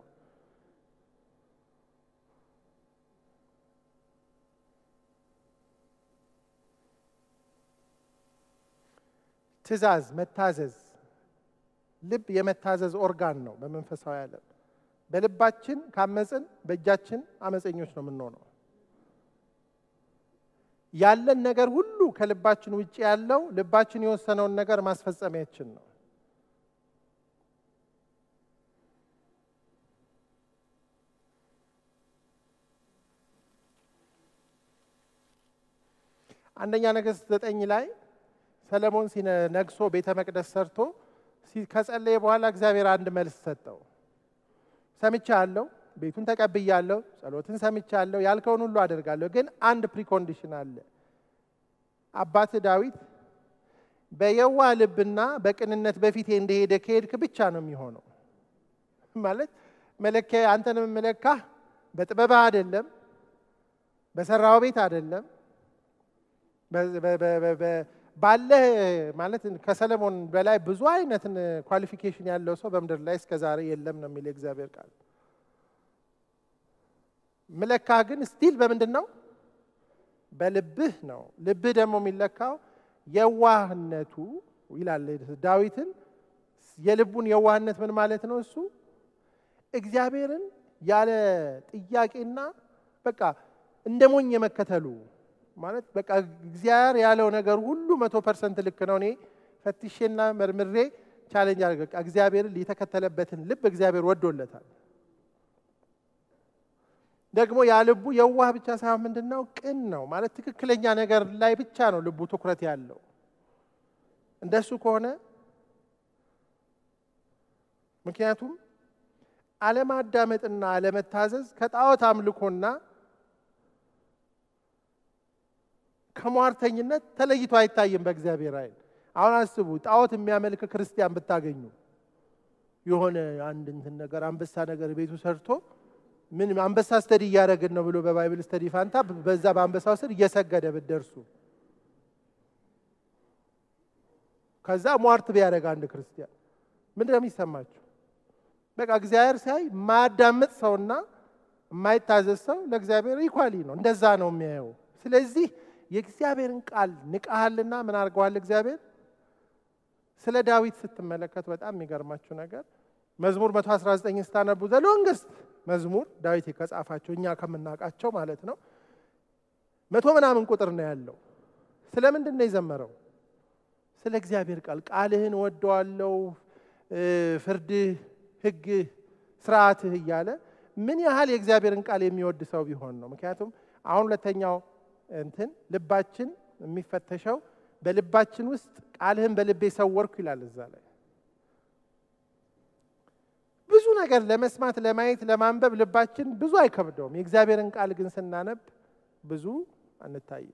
ትእዛዝ፣ መታዘዝ። ልብ የመታዘዝ ኦርጋን ነው በመንፈሳዊ ዓለም። በልባችን ካመፅን በእጃችን አመፀኞች ነው የምንሆነው። ያለን ነገር ሁሉ ከልባችን ውጭ ያለው ልባችን የወሰነውን ነገር ማስፈጸሚያችን ነው። አንደኛ ነገሥት ዘጠኝ ላይ ሰለሞን ነግሶ ቤተ መቅደስ ሰርቶ ከጸለየ በኋላ እግዚአብሔር አንድ መልስ ሰጠው። ሰምቻለሁ፣ ቤቱን ተቀብያለሁ፣ ጸሎትን ሰምቻለሁ፣ ያልከውን ሁሉ አደርጋለሁ። ግን አንድ ፕሪኮንዲሽን አለ። አባት ዳዊት በየዋህ ልብና በቅንነት በፊቴ እንደሄደ ከሄድክ ብቻ ነው የሚሆነው። ማለት መለኪያ አንተንም መለካህ በጥበብህ አይደለም፣ በሰራው ቤት አይደለም ባለህ ማለት ከሰለሞን በላይ ብዙ አይነት ኳሊፊኬሽን ያለው ሰው በምድር ላይ እስከ ዛሬ የለም ነው የሚል የእግዚአብሔር ቃል። ምለካህ ግን ስቲል በምንድን ነው? በልብህ ነው። ልብህ ደግሞ የሚለካው የዋህነቱ ይላል ዳዊትን። የልቡን የዋህነት ምን ማለት ነው? እሱ እግዚአብሔርን ያለ ጥያቄና በቃ እንደ ሞኝ የመከተሉ ማለት በቃ እግዚአብሔር ያለው ነገር ሁሉ መቶ ፐርሰንት ልክ ነው። እኔ ፈትሼና መርምሬ ቻሌንጅ አድርገ በቃ እግዚአብሔርን የተከተለበትን ልብ እግዚአብሔር ወዶለታል። ደግሞ ያ ልቡ የዋህ ብቻ ሳይሆን ምንድን ነው ቅን ነው ማለት ትክክለኛ ነገር ላይ ብቻ ነው ልቡ ትኩረት ያለው። እንደሱ ከሆነ ምክንያቱም አለማዳመጥና አለመታዘዝ ከጣዖት አምልኮና ከሟርተኝነት ተለይቶ አይታይም በእግዚአብሔር ዓይን። አሁን አስቡ፣ ጣዖት የሚያመልክ ክርስቲያን ብታገኙ የሆነ አንድ እንትን ነገር አንበሳ ነገር ቤቱ ሰርቶ ምን አንበሳ ስተዲ እያደረግን ነው ብሎ በባይብል ስተዲ ፋንታ በዛ በአንበሳው ስር እየሰገደ ብትደርሱ ከዛ ሟርት ቢያደርግ አንድ ክርስቲያን ምንድን ነው የሚሰማችሁ? በቃ እግዚአብሔር ሲያይ የማያዳምጥ ሰውና የማይታዘዝ ሰው ለእግዚአብሔር ኢኳሊ ነው። እንደዛ ነው የሚያየው። ስለዚህ የእግዚአብሔርን ቃል ንቀሃልና ምን አድርገዋል እግዚአብሔር? ስለ ዳዊት ስትመለከቱ በጣም የሚገርማችሁ ነገር መዝሙር 119 ስታነቡ ዘ ሎንግስት መዝሙር ዳዊት ከጻፋቸው እኛ ከምናውቃቸው ማለት ነው መቶ ምናምን ቁጥር ነው ያለው። ስለ ምንድን ነው የዘመረው? ስለ እግዚአብሔር ቃል ቃልህን ወደዋለው፣ ፍርድህ፣ ሕግህ፣ ስርዓትህ እያለ ምን ያህል የእግዚአብሔርን ቃል የሚወድ ሰው ቢሆን ነው። ምክንያቱም አሁን ሁለተኛው እንትን ልባችን የሚፈተሸው በልባችን ውስጥ ቃልህን በልቤ ሰወርኩ ይላል እዛ ላይ ብዙ ነገር ለመስማት ለማየት ለማንበብ ልባችን ብዙ አይከብደውም። የእግዚአብሔርን ቃል ግን ስናነብ ብዙ አንታይም።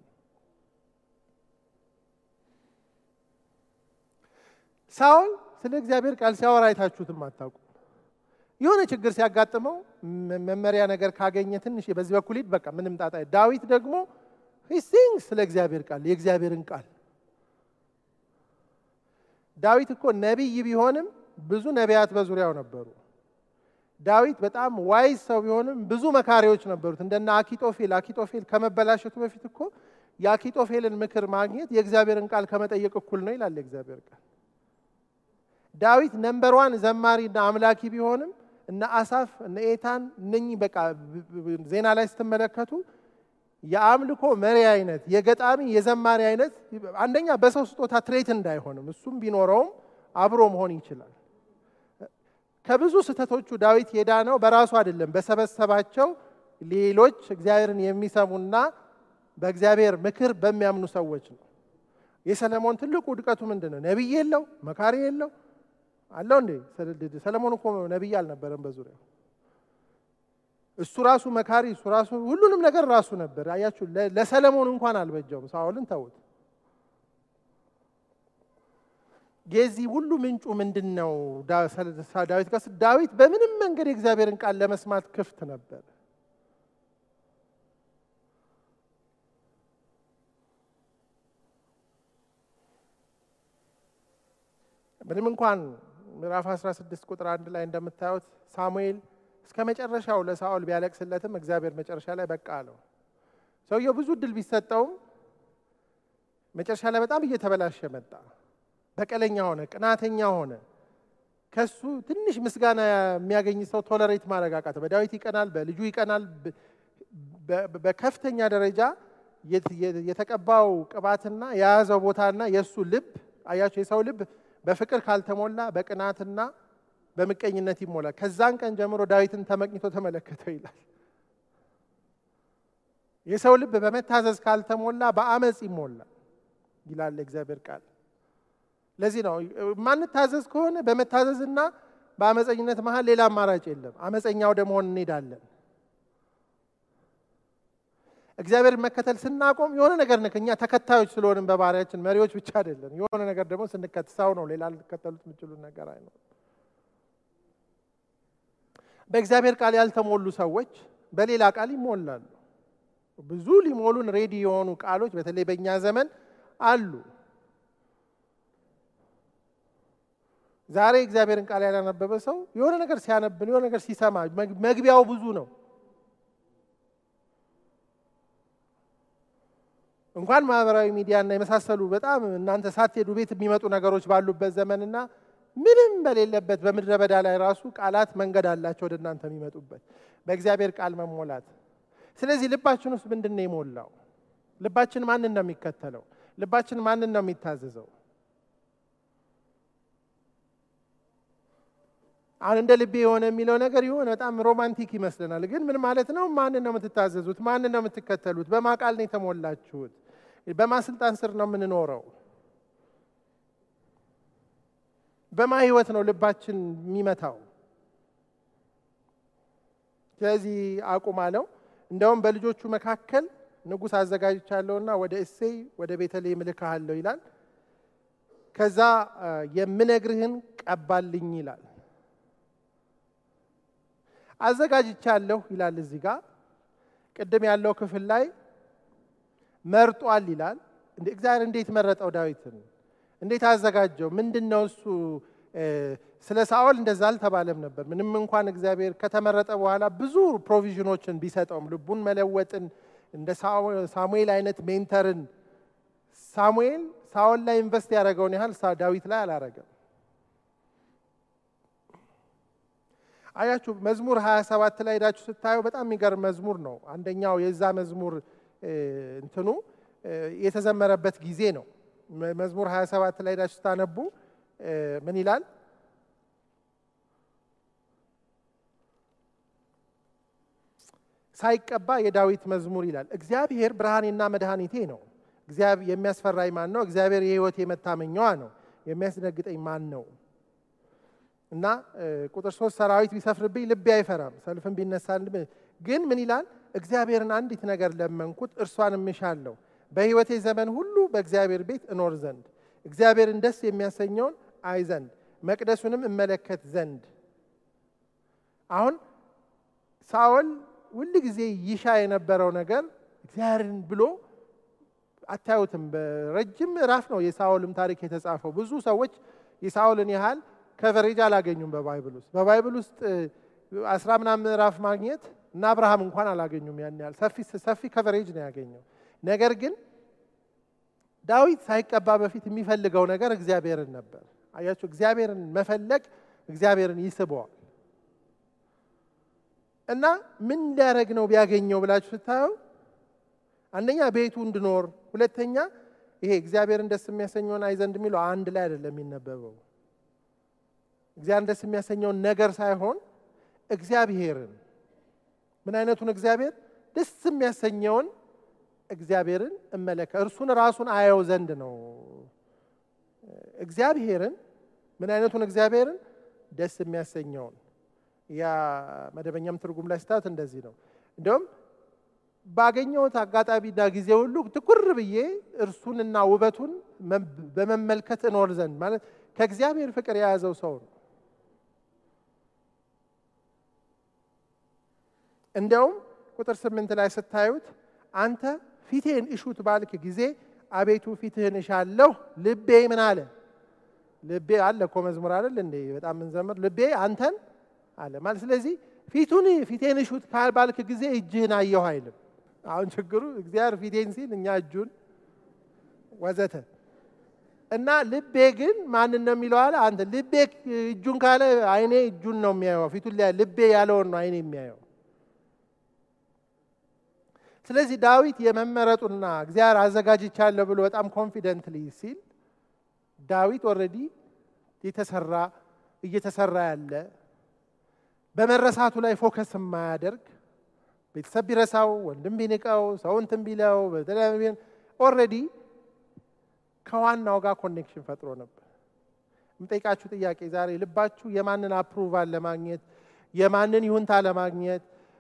ሳውል ስለ እግዚአብሔር ቃል ሲያወራ አይታችሁትም አታውቁም። የሆነ ችግር ሲያጋጥመው መመሪያ ነገር ካገኘ ትንሽ በዚህ በኩል ሂድ፣ በቃ ምንም ጣጣ። ዳዊት ደግሞ ሲንግ ስለ እግዚአብሔር ቃል የእግዚአብሔርን ቃል ዳዊት እኮ ነቢይ ቢሆንም ብዙ ነቢያት በዙሪያው ነበሩ። ዳዊት በጣም ዋይዝ ሰው ቢሆንም ብዙ መካሪዎች ነበሩት፣ እንደነ አኪጦፌል። አኪጦፌል ከመበላሸቱ በፊት እኮ የአኪጦፌልን ምክር ማግኘት የእግዚአብሔርን ቃል ከመጠየቅ እኩል ነው ይላል የእግዚአብሔር ቃል። ዳዊት ነምበር ዋን ዘማሪና አምላኪ ቢሆንም እነ አሳፍ እነ ኤታን እነኚህ በቃ ዜና ላይ ስትመለከቱ የአምልኮ መሪ አይነት የገጣሚ የዘማሪ አይነት አንደኛ በሰው ስጦታ ትሬት እንዳይሆንም እሱም ቢኖረውም አብሮ መሆን ይችላል። ከብዙ ስህተቶቹ ዳዊት የዳነው በራሱ አይደለም፣ በሰበሰባቸው ሌሎች እግዚአብሔርን የሚሰሙና በእግዚአብሔር ምክር በሚያምኑ ሰዎች ነው። የሰለሞን ትልቁ ውድቀቱ ምንድን ነው? ነቢይ የለው፣ መካሪ የለው አለው እንዴ? ሰለሞን እኮ ነቢይ አልነበረም በዙሪያው እሱ ራሱ መካሪ እሱ ራሱ ሁሉንም ነገር ራሱ ነበር። አያችሁ፣ ለሰለሞን እንኳን አልበጀውም። ሳኦልን ተውት። የዚህ ሁሉ ምንጩ ምንድን ነው? ዳዊት ጋር ዳዊት በምንም መንገድ የእግዚአብሔርን ቃል ለመስማት ክፍት ነበር። ምንም እንኳን ምዕራፍ 16 ቁጥር አንድ ላይ እንደምታዩት ሳሙኤል እስከ መጨረሻው ለሳኦል ቢያለቅስለትም እግዚአብሔር መጨረሻ ላይ በቃ አለው። ሰውየው ብዙ እድል ቢሰጠውም መጨረሻ ላይ በጣም እየተበላሸ መጣ። በቀለኛ ሆነ፣ ቅናተኛ ሆነ። ከሱ ትንሽ ምስጋና የሚያገኝ ሰው ቶለሬት ማድረግ አቃተ። በዳዊት ይቀናል፣ በልጁ ይቀናል። በከፍተኛ ደረጃ የተቀባው ቅባትና የያዘው ቦታና የእሱ ልብ አያቸው። የሰው ልብ በፍቅር ካልተሞላ በቅናትና በምቀኝነት ይሞላል። ከዛን ቀን ጀምሮ ዳዊትን ተመቅኝቶ ተመለከተው ይላል። የሰው ልብ በመታዘዝ ካልተሞላ በአመፅ ይሞላል ይላል እግዚአብሔር ቃል። ለዚህ ነው ማንታዘዝ ከሆነ በመታዘዝና በአመፀኝነት መሀል ሌላ አማራጭ የለም። አመፀኛ ወደ መሆን እንሄዳለን። እግዚአብሔር መከተል ስናቆም የሆነ ነገር ነክ እኛ ተከታዮች ስለሆንም በባህሪያችን መሪዎች ብቻ አይደለም። የሆነ ነገር ደግሞ ስንከትሳው ነው ሌላ ልትከተሉት የምችሉት ነገር አይኖርም። በእግዚአብሔር ቃል ያልተሞሉ ሰዎች በሌላ ቃል ይሞላሉ። ብዙ ሊሞሉን ሬዲ የሆኑ ቃሎች በተለይ በእኛ ዘመን አሉ። ዛሬ እግዚአብሔርን ቃል ያላነበበ ሰው የሆነ ነገር ሲያነብን የሆነ ነገር ሲሰማ መግቢያው ብዙ ነው። እንኳን ማህበራዊ ሚዲያና የመሳሰሉ በጣም እናንተ ሳትሄዱ ቤት የሚመጡ ነገሮች ባሉበት ዘመንና ምንም በሌለበት በምድረ በዳ ላይ ራሱ ቃላት መንገድ አላቸው ወደ እናንተ የሚመጡበት በእግዚአብሔር ቃል መሞላት። ስለዚህ ልባችን ውስጥ ምንድን ነው የሞላው? ልባችን ማንን ነው የሚከተለው? ልባችን ማንን ነው የሚታዘዘው? አሁን እንደ ልቤ የሆነ የሚለው ነገር የሆነ በጣም ሮማንቲክ ይመስለናል። ግን ምን ማለት ነው? ማንን ነው የምትታዘዙት? ማንን ነው የምትከተሉት? በማ ቃል ነው የተሞላችሁት? በማ ስልጣን ስር ነው የምንኖረው? በማ ህይወት ነው ልባችን የሚመታው? ስለዚህ አቁም አለው። እንደውም በልጆቹ መካከል ንጉሥ አዘጋጅቻለሁና ወደ እሴይ ወደ ቤተልሔም እልክሃለሁ ይላል። ከዛ የምነግርህን ቀባልኝ ይላል። አዘጋጅቻለሁ ይላል እዚህ ጋር ቅድም ያለው ክፍል ላይ መርጧል ይላል። እንደ እግዚአብሔር እንዴት መረጠው ዳዊትን? እንዴት አዘጋጀው? ምንድን ነው እሱ? ስለ ሳኦል እንደዛ አልተባለም ነበር። ምንም እንኳን እግዚአብሔር ከተመረጠ በኋላ ብዙ ፕሮቪዥኖችን ቢሰጠውም ልቡን መለወጥን እንደ ሳሙኤል አይነት ሜንተርን ሳሙኤል ሳኦል ላይ ኢንቨስት ያደረገውን ያህል ዳዊት ላይ አላረገም። አያችሁ መዝሙር 27 ላይ ሄዳችሁ ስታዩ በጣም የሚገርም መዝሙር ነው። አንደኛው የዛ መዝሙር እንትኑ የተዘመረበት ጊዜ ነው። መዝሙር 27 ላይ ሄዳችሁ ስታነቡ ምን ይላል? ሳይቀባ የዳዊት መዝሙር ይላል። እግዚአብሔር ብርሃኔና መድኃኒቴ ነው። እግዚአብሔር የሚያስፈራኝ ማን ነው? እግዚአብሔር የሕይወቴ መታመኛዋ ነው። የሚያስደነግጠኝ ማን ነው? እና ቁጥር ሶስት ሰራዊት ቢሰፍርብኝ ልቤ አይፈራም፣ ሰልፍን ቢነሳ ግን ምን ይላል? እግዚአብሔርን አንዲት ነገር ለመንኩት፣ እርሷን እምሻለሁ፣ በሕይወቴ ዘመን ሁሉ በእግዚአብሔር ቤት እኖር ዘንድ እግዚአብሔርን ደስ የሚያሰኘውን አይ ዘንድ መቅደሱንም እመለከት ዘንድ። አሁን ሳኦል ሁል ጊዜ ይሻ የነበረው ነገር እግዚአብሔርን ብሎ አታዩትም። በረጅም ምዕራፍ ነው የሳኦልም ታሪክ የተጻፈው። ብዙ ሰዎች የሳኦልን ያህል ከቨሬጅ አላገኙም በባይብል ውስጥ። በባይብል ውስጥ አስራ ምናምን ምዕራፍ ማግኘት እና አብርሃም እንኳን አላገኙም ያን ያህል ሰፊ ከቨሬጅ ነው ያገኘው። ነገር ግን ዳዊት ሳይቀባ በፊት የሚፈልገው ነገር እግዚአብሔርን ነበር። አያችሁ፣ እግዚአብሔርን መፈለግ እግዚአብሔርን ይስበዋል። እና ምን ሊያደርግ ነው ቢያገኘው ብላችሁ ስታየው አንደኛ ቤቱ እንድኖር፣ ሁለተኛ ይሄ እግዚአብሔርን ደስ የሚያሰኘውን አይ ዘንድ የሚለው አንድ ላይ አይደለም የሚነበበው። እግዚአብሔርን ደስ የሚያሰኘውን ነገር ሳይሆን እግዚአብሔርን ምን አይነቱን እግዚአብሔር ደስ የሚያሰኘውን እግዚአብሔርን እመለከ እርሱን ራሱን አየው ዘንድ ነው። እግዚአብሔርን ምን አይነቱን እግዚአብሔርን ደስ የሚያሰኘውን ያ መደበኛም ትርጉም ላይ ስታት እንደዚህ ነው። እንዲሁም ባገኘሁት አጋጣሚና ጊዜ ሁሉ ትኩር ብዬ እርሱንና ውበቱን በመመልከት እኖር ዘንድ ማለት ከእግዚአብሔር ፍቅር የያዘው ሰው ነው። እንዲያውም ቁጥር ስምንት ላይ ስታዩት አንተ ፊቴን እሹት ባልክ ጊዜ አቤቱ ፊትህን እሻለሁ፣ ልቤ ምን አለ? ልቤ አለ እኮ መዝሙር አይደል እንዴ? በጣም ምንዘምር ልቤ አንተን አለ ማለት። ስለዚህ ፊቱን ፊቴን እሹት ባልክ ጊዜ እጅህን አየሁ አይልም። አሁን ችግሩ እግዚአብሔር ፊቴን ሲል እኛ እጁን ወዘተ እና ልቤ ግን ማንን ነው የሚለው አለ አንተ ልቤ እጁን ካለ አይኔ እጁን ነው የሚያየው። ፊቱን ልቤ ያለውን ነው አይኔ የሚያየው። ስለዚህ ዳዊት የመመረጡና እግዚአብሔር አዘጋጅቻለሁ ብሎ በጣም ኮንፊደንትሊ ሲል ዳዊት ኦልሬዲ የተሰራ እየተሰራ ያለ በመረሳቱ ላይ ፎከስ የማያደርግ ቤተሰብ ቢረሳው ወንድም ቢንቀው ሰው እንትን ቢለው ኦልሬዲ ከዋናው ጋር ኮኔክሽን ፈጥሮ ነበር። የምጠይቃችሁ ጥያቄ ዛሬ ልባችሁ የማንን አፕሩቫል ለማግኘት የማንን ይሁንታ ለማግኘት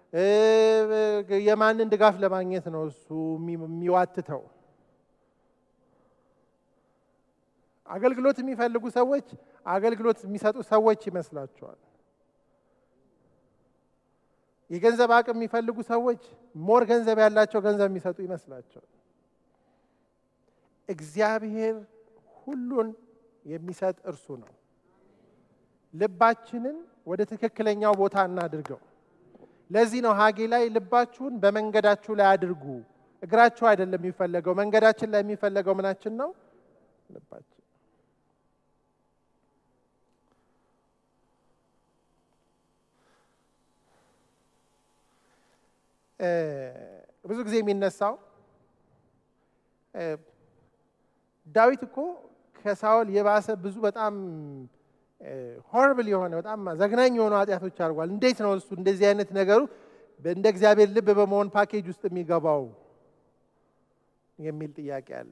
የማንን ድጋፍ ለማግኘት ነው እሱ የሚዋትተው? አገልግሎት የሚፈልጉ ሰዎች አገልግሎት የሚሰጡ ሰዎች ይመስላቸዋል። የገንዘብ አቅም የሚፈልጉ ሰዎች ሞር ገንዘብ ያላቸው ገንዘብ የሚሰጡ ይመስላቸዋል። እግዚአብሔር ሁሉን የሚሰጥ እርሱ ነው። ልባችንን ወደ ትክክለኛው ቦታ እናድርገው። ለዚህ ነው ሀጌ ላይ ልባችሁን በመንገዳችሁ ላይ አድርጉ። እግራችሁ አይደለም የሚፈለገው፣ መንገዳችን ላይ የሚፈለገው ምናችን ነው? ልባችን። ብዙ ጊዜ የሚነሳው ዳዊት እኮ ከሳኦል የባሰ ብዙ በጣም ሆርብል የሆነ በጣም ዘግናኝ የሆኑ ኃጢአቶች አድርጓል። እንዴት ነው እሱ እንደዚህ አይነት ነገሩ እንደ እግዚአብሔር ልብ በመሆን ፓኬጅ ውስጥ የሚገባው የሚል ጥያቄ አለ።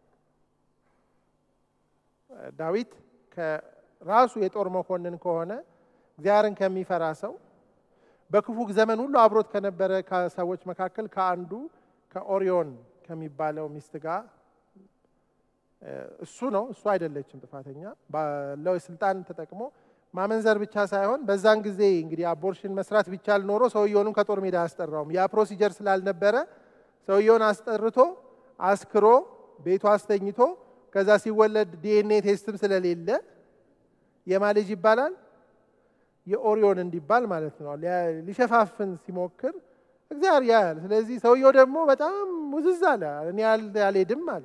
ዳዊት ከራሱ የጦር መኮንን ከሆነ እግዚአብሔርን ከሚፈራ ሰው በክፉ ዘመን ሁሉ አብሮት ከነበረ ከሰዎች መካከል ከአንዱ ከኦሪዮን ከሚባለው ሚስት ጋር እሱ ነው እሱ አይደለችም ጥፋተኛ ባለው ስልጣን ተጠቅሞ ማመንዘር ብቻ ሳይሆን በዛን ጊዜ እንግዲህ አቦርሽን መስራት ቢቻል ኖሮ ሰውየውንም ከጦር ሜዳ አያስጠራውም። ያ ፕሮሲጀር ስላልነበረ ሰውየውን አስጠርቶ አስክሮ ቤቱ አስተኝቶ ከዛ ሲወለድ ዲኤንኤ ቴስትም ስለሌለ የማ ልጅ ይባላል የኦሪዮን እንዲባል ማለት ነው። ሊሸፋፍን ሲሞክር እግዚአብሔር ያያል። ስለዚህ ሰውየው ደግሞ በጣም ሙዝዝ አለ። እኔ አልሄድም አለ።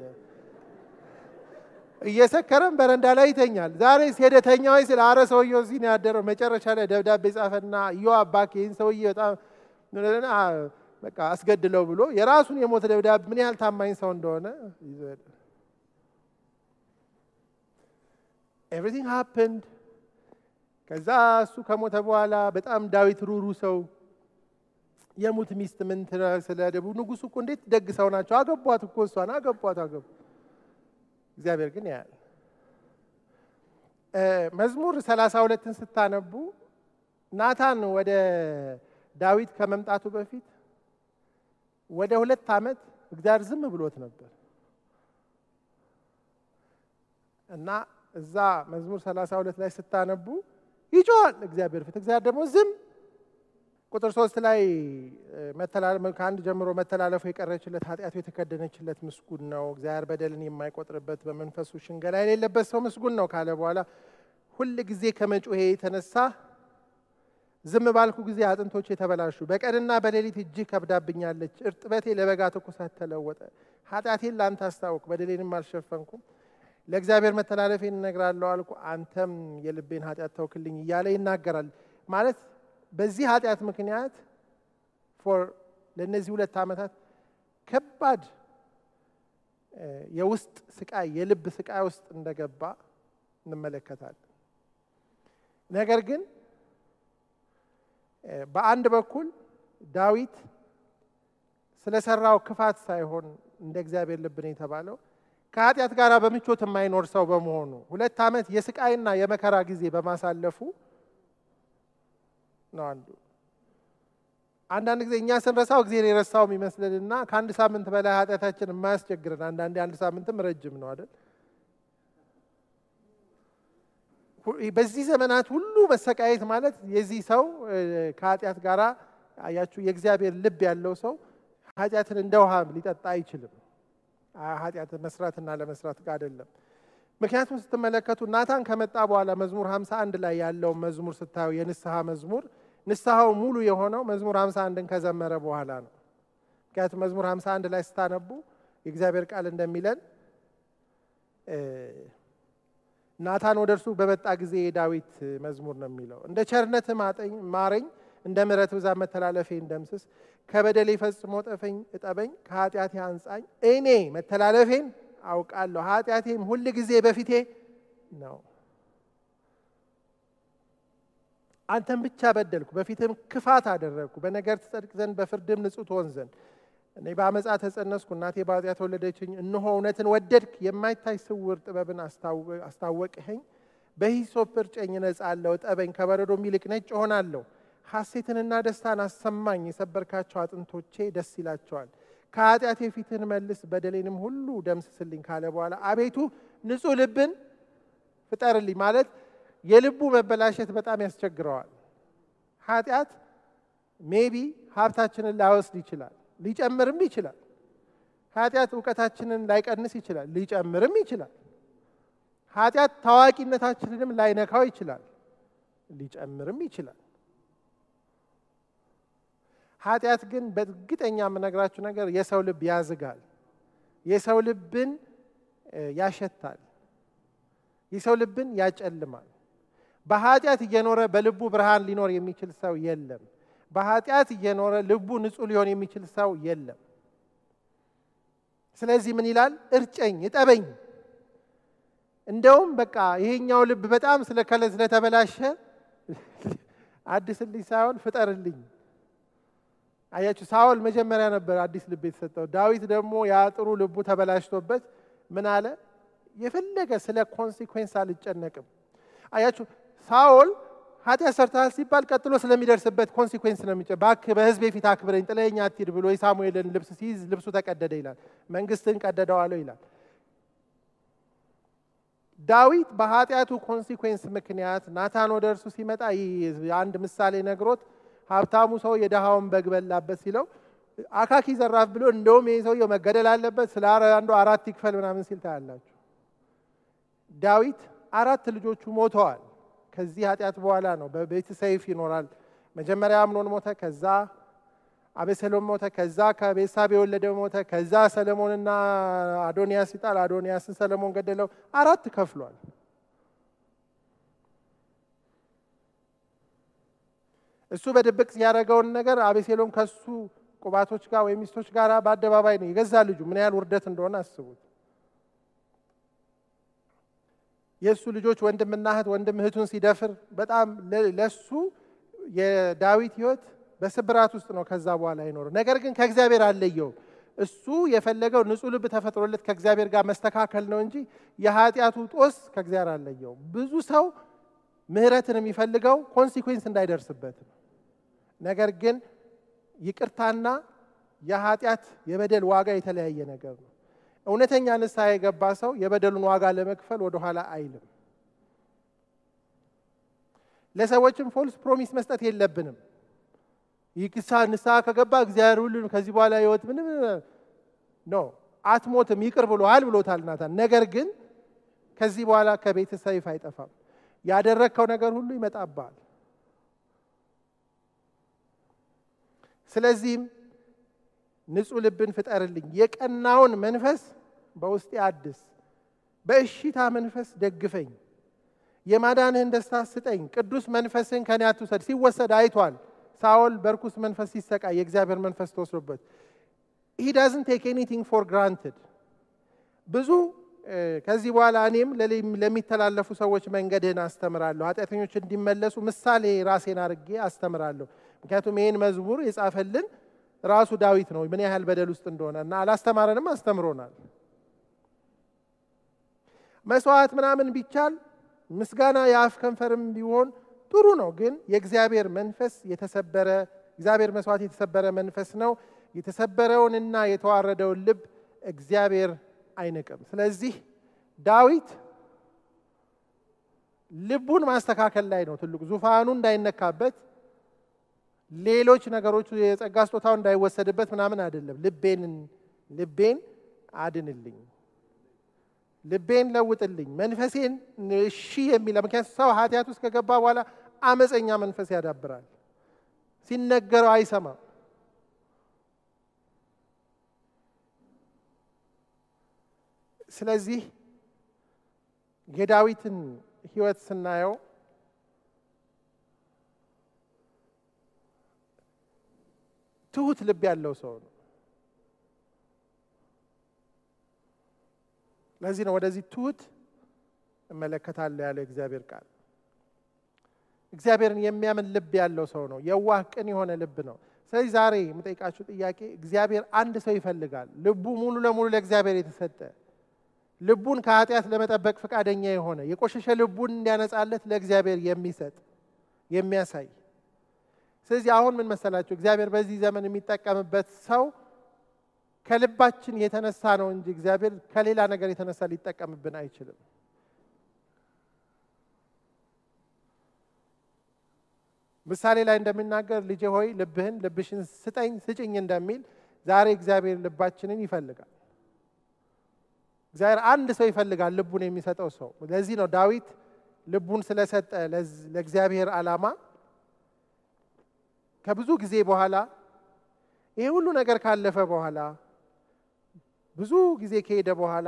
እየሰከረም በረንዳ ላይ ይተኛል። ዛሬ ሄደ ተኛ ወይ ስለ አረ ሰውየው እዚህ ነው ያደረው። መጨረሻ ላይ ደብዳቤ ጻፈና እዮ አባክ ይህን ሰውዬ በጣም በቃ አስገድለው ብሎ የራሱን የሞት ደብዳቤ ምን ያህል ታማኝ ሰው እንደሆነ ይዞ ሄደ። ኤቭሪቲንግ ሃፕንድ። ከዛ እሱ ከሞተ በኋላ በጣም ዳዊት ሩሩ ሰው የሙት ሚስት ምን ስለ ደቡ ንጉሱ እኮ እንዴት ደግ ሰው ናቸው። አገቧት እኮ እሷን አገቧት አገቡ። እግዚአብሔር ግን ያያል። መዝሙር ሰላሳ ሁለትን ስታነቡ ናታን ወደ ዳዊት ከመምጣቱ በፊት ወደ ሁለት ዓመት እግዚአብሔር ዝም ብሎት ነበር እና እዛ መዝሙር ሰላሳ ሁለት ላይ ስታነቡ ይጮዋል እግዚአብሔር ፊት። እግዚአብሔር ደግሞ ዝም ቁጥር ሶስት ላይ ከአንድ ጀምሮ መተላለፉ የቀረችለት ኃጢአቱ የተከደነችለት ምስጉን ነው። እግዚአብሔር በደልን የማይቆጥርበት በመንፈሱ ሽንገላ የሌለበት ሰው ምስጉን ነው ካለ በኋላ ሁል ጊዜ ከመጮሄ የተነሳ ዝም ባልኩ ጊዜ አጥንቶቼ የተበላሹ፣ በቀንና በሌሊት እጅህ ከብዳብኛለች። እርጥበቴ ለበጋ ትኩሳት ተለወጠ። ኃጢአቴን ለአንተ አስታውቅ፣ በደሌንም አልሸፈንኩም። ለእግዚአብሔር መተላለፌን እነግራለሁ አልኩ፣ አንተም የልቤን ኃጢአት ተውክልኝ እያለ ይናገራል ማለት በዚህ ኃጢአት ምክንያት ፎር ለእነዚህ ሁለት ዓመታት ከባድ የውስጥ ስቃይ የልብ ስቃይ ውስጥ እንደገባ እንመለከታለን። ነገር ግን በአንድ በኩል ዳዊት ስለሰራው ክፋት ሳይሆን እንደ እግዚአብሔር ልብ ነው የተባለው ከኃጢአት ጋር በምቾት የማይኖር ሰው በመሆኑ ሁለት ዓመት የስቃይና የመከራ ጊዜ በማሳለፉ ነው አንዱ። አንዳንድ ጊዜ እኛ ስንረሳው እግዚአብሔር የረሳው የሚመስልንና ከአንድ ሳምንት በላይ ኃጢአታችን የማያስቸግርን አንዳንዴ አንድ ሳምንትም ረጅም ነው አይደል? በዚህ ዘመናት ሁሉ መሰቃየት ማለት የዚህ ሰው ከኃጢአት ጋር አያችሁ፣ የእግዚአብሔር ልብ ያለው ሰው ኃጢአትን እንደ ውሃ ሊጠጣ አይችልም። ኃጢአትን መስራትና ለመስራት ጋር አይደለም። ምክንያቱም ስትመለከቱ ናታን ከመጣ በኋላ መዝሙር 51 ላይ ያለው መዝሙር ስታዩ የንስሐ መዝሙር ንስሐው ሙሉ የሆነው መዝሙር 51ን ከዘመረ በኋላ ነው። ምክንያቱም መዝሙር 51 ላይ ስታነቡ የእግዚአብሔር ቃል እንደሚለን ናታን ወደ እርሱ በመጣ ጊዜ የዳዊት መዝሙር ነው የሚለው እንደ ቸርነት ማረኝ፣ እንደ ምሕረት ብዛት መተላለፌን ደምስስ፣ ከበደሌ ፈጽሞ ጠፈኝ እጠበኝ፣ ከኃጢአቴ አንጻኝ። እኔ መተላለፌን አውቃለሁ ኃጢአቴም ሁል ጊዜ በፊቴ ነው። አንተም ብቻ በደልኩ፣ በፊትም ክፋት አደረግኩ። በነገር ትጸድቅ ዘንድ በፍርድም ንጹሕ ትሆን ዘንድ እኔ በአመፃ ተጸነስኩ፣ እናቴ በኃጢአት ወለደችኝ። እነሆ እውነትን ወደድክ፣ የማይታይ ስውር ጥበብን አስታወቅኸኝ። በሂሶጵ እርጨኝ እነጻለሁ፣ እጠበኝ፣ ከበረዶም ይልቅ ነጭ እሆናለሁ። ሐሴትንና ደስታን አሰማኝ፣ የሰበርካቸው አጥንቶቼ ደስ ይላቸዋል። ከኃጢአቴ ፊትህን መልስ፣ በደሌንም ሁሉ ደምስስልኝ ካለ በኋላ አቤቱ ንጹሕ ልብን ፍጠርልኝ ማለት የልቡ መበላሸት በጣም ያስቸግረዋል። ኃጢአት ሜቢ ሀብታችንን ላይወስድ ይችላል፣ ሊጨምርም ይችላል። ኃጢአት እውቀታችንን ላይቀንስ ይችላል፣ ሊጨምርም ይችላል። ኃጢአት ታዋቂነታችንንም ላይነካው ይችላል፣ ሊጨምርም ይችላል። ኃጢአት ግን በእርግጠኛ የምነግራችሁ ነገር የሰው ልብ ያዝጋል፣ የሰው ልብን ያሸታል፣ የሰው ልብን ያጨልማል። በኃጢአት እየኖረ በልቡ ብርሃን ሊኖር የሚችል ሰው የለም። በኃጢአት እየኖረ ልቡ ንጹሕ ሊሆን የሚችል ሰው የለም። ስለዚህ ምን ይላል? እርጨኝ፣ እጠበኝ። እንደውም በቃ ይሄኛው ልብ በጣም ስለከለ ስለተበላሸ አዲስልኝ ሳይሆን ፍጠርልኝ። አያችሁ፣ ሳውል መጀመሪያ ነበር አዲስ ልብ የተሰጠው። ዳዊት ደግሞ ያ ጥሩ ልቡ ተበላሽቶበት ምን አለ? የፈለገ ስለ ኮንሲኩዌንስ አልጨነቅም። አያችሁ ሳኦል ኃጢአት ሰርተሃል ሲባል ቀጥሎ ስለሚደርስበት ኮንሲኩዌንስ ነው የሚጨ እባክህ በሕዝቤ ፊት አክብረኝ ጥለኸኝ አትሂድ ብሎ የሳሙኤልን ልብስ ሲይዝ ልብሱ ተቀደደ ይላል። መንግስትን ቀደደዋለሁ ይላል። ዳዊት በኃጢአቱ ኮንሲኩዌንስ ምክንያት ናታን ወደ እርሱ ሲመጣ ይህ አንድ ምሳሌ ነግሮት ሀብታሙ ሰው የድሃውን በግ በላበት ሲለው አካኪ ዘራፍ ብሎ እንደውም ይህ ሰውየው መገደል አለበት ስለ አንዱ አራት ይክፈል ምናምን ሲል ታያላችሁ። ዳዊት አራት ልጆቹ ሞተዋል። ከዚህ ኃጢአት በኋላ ነው በቤት ሰይፍ ይኖራል። መጀመሪያ አምኖን ሞተ፣ ከዛ አቤሴሎም ሞተ፣ ከዛ ከቤሳብ የወለደው ሞተ፣ ከዛ ሰለሞንና አዶንያስ ይጣል፣ አዶንያስን ሰለሞን ገደለው። አራት ከፍሏል። እሱ በድብቅ ያደረገውን ነገር አቤሴሎም ከሱ ቁባቶች ጋር ወይም ሚስቶች ጋር በአደባባይ ነው የገዛ ልጁ። ምን ያህል ውርደት እንደሆነ አስቡት። የእሱ ልጆች ወንድምና እህት ወንድም እህቱን ሲደፍር በጣም ለሱ የዳዊት ሕይወት በስብራት ውስጥ ነው። ከዛ በኋላ አይኖርም። ነገር ግን ከእግዚአብሔር አለየውም። እሱ የፈለገው ንጹሕ ልብ ተፈጥሮለት ከእግዚአብሔር ጋር መስተካከል ነው እንጂ የኃጢአቱ ጦስ ከእግዚአብሔር አለየውም። ብዙ ሰው ምሕረትን የሚፈልገው ኮንሲኩዌንስ እንዳይደርስበት ነው። ነገር ግን ይቅርታና የኃጢአት የበደል ዋጋ የተለያየ ነገር ነው። እውነተኛ ንስሐ የገባ ሰው የበደሉን ዋጋ ለመክፈል ወደኋላ አይልም። ለሰዎችም ፎልስ ፕሮሚስ መስጠት የለብንም። ይክሳ ንስሐ ከገባ እግዚአብሔር ሁሉን ከዚህ በኋላ ህይወት ምንም ኖ አትሞትም ይቅር ብሎሃል ብሎታል ናታን። ነገር ግን ከዚህ በኋላ ከቤት ሰይፍ አይጠፋም። ያደረግከው ነገር ሁሉ ይመጣብሃል። ስለዚህም ንጹሕ ልብን ፍጠርልኝ፣ የቀናውን መንፈስ በውስጤ አድስ፣ በእሽታ መንፈስ ደግፈኝ፣ የማዳንህን ደስታ ስጠኝ፣ ቅዱስ መንፈስህን ከኔ አትውሰድ። ሲወሰድ አይቷል ሳኦል በርኩስ መንፈስ ሲሰቃይ የእግዚአብሔር መንፈስ ተወስዶበት ሂ ዳዝንት ቴክ ኤኒቲንግ ፎር ግራንትድ ብዙ ከዚህ በኋላ እኔም ለሚተላለፉ ሰዎች መንገድህን አስተምራለሁ፣ ኃጢአተኞች እንዲመለሱ ምሳሌ ራሴን አድርጌ አስተምራለሁ። ምክንያቱም ይህን መዝሙር የጻፈልን ራሱ ዳዊት ነው፣ ምን ያህል በደል ውስጥ እንደሆነ እና አላስተማረንም፣ አስተምሮናል። መስዋዕት ምናምን ቢቻል ምስጋና የአፍ ከንፈርም ቢሆን ጥሩ ነው። ግን የእግዚአብሔር መንፈስ የተሰበረ እግዚአብሔር መስዋዕት የተሰበረ መንፈስ ነው። የተሰበረውንና የተዋረደውን ልብ እግዚአብሔር አይንቅም። ስለዚህ ዳዊት ልቡን ማስተካከል ላይ ነው ትልቁ። ዙፋኑ እንዳይነካበት፣ ሌሎች ነገሮቹ የጸጋ ስጦታው እንዳይወሰድበት ምናምን አይደለም። ልቤን ልቤን አድንልኝ፣ ልቤን ለውጥልኝ፣ መንፈሴን እሺ የሚለ ምክንያቱም ሰው ኃጢአት ውስጥ ከገባ በኋላ አመፀኛ መንፈስ ያዳብራል። ሲነገረው አይሰማም። ስለዚህ የዳዊትን ሕይወት ስናየው ትሁት ልብ ያለው ሰው ነው። ለዚህ ነው ወደዚህ ትሁት እመለከታለሁ ያለው እግዚአብሔር ቃል። እግዚአብሔርን የሚያምን ልብ ያለው ሰው ነው። የዋህ ቅን የሆነ ልብ ነው። ስለዚህ ዛሬ የምጠይቃችሁ ጥያቄ እግዚአብሔር አንድ ሰው ይፈልጋል፣ ልቡ ሙሉ ለሙሉ ለእግዚአብሔር የተሰጠ ልቡን ከኃጢአት ለመጠበቅ ፈቃደኛ የሆነ የቆሸሸ ልቡን እንዲያነጻለት ለእግዚአብሔር የሚሰጥ የሚያሳይ። ስለዚህ አሁን ምን መሰላችሁ እግዚአብሔር በዚህ ዘመን የሚጠቀምበት ሰው ከልባችን የተነሳ ነው እንጂ እግዚአብሔር ከሌላ ነገር የተነሳ ሊጠቀምብን አይችልም። ምሳሌ ላይ እንደሚናገር ልጄ ሆይ ልብህን ልብሽን ስጠኝ ስጭኝ እንደሚል ዛሬ እግዚአብሔር ልባችንን ይፈልጋል። እግዚአብሔር አንድ ሰው ይፈልጋል፣ ልቡን የሚሰጠው ሰው። ለዚህ ነው ዳዊት ልቡን ስለሰጠ ለእግዚአብሔር ዓላማ ከብዙ ጊዜ በኋላ ይሄ ሁሉ ነገር ካለፈ በኋላ ብዙ ጊዜ ከሄደ በኋላ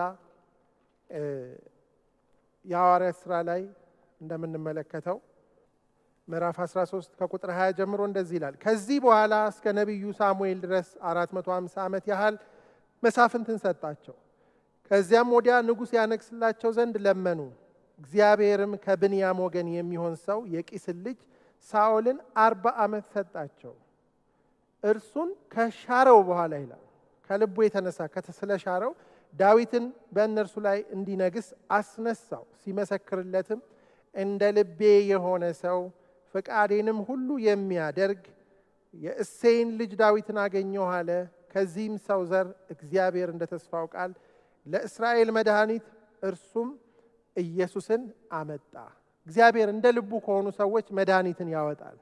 የሐዋርያት ሥራ ላይ እንደምንመለከተው ምዕራፍ 13 ከቁጥር 20 ጀምሮ እንደዚህ ይላል። ከዚህ በኋላ እስከ ነቢዩ ሳሙኤል ድረስ 450 ዓመት ያህል መሳፍንትን ሰጣቸው። ከዚያም ወዲያ ንጉሥ ያነግስላቸው ዘንድ ለመኑ። እግዚአብሔርም ከብንያም ወገን የሚሆን ሰው የቂስን ልጅ ሳኦልን አርባ ዓመት ሰጣቸው። እርሱን ከሻረው በኋላ ይላል ከልቡ የተነሳ ስለሻረው ዳዊትን በእነርሱ ላይ እንዲነግስ አስነሳው። ሲመሰክርለትም እንደ ልቤ የሆነ ሰው ፈቃዴንም ሁሉ የሚያደርግ የእሴይን ልጅ ዳዊትን አገኘሁ አለ። ከዚህም ሰው ዘር እግዚአብሔር እንደ ተስፋው ቃል ለእስራኤል መድኃኒት እርሱም ኢየሱስን አመጣ። እግዚአብሔር እንደ ልቡ ከሆኑ ሰዎች መድኃኒትን ያወጣል።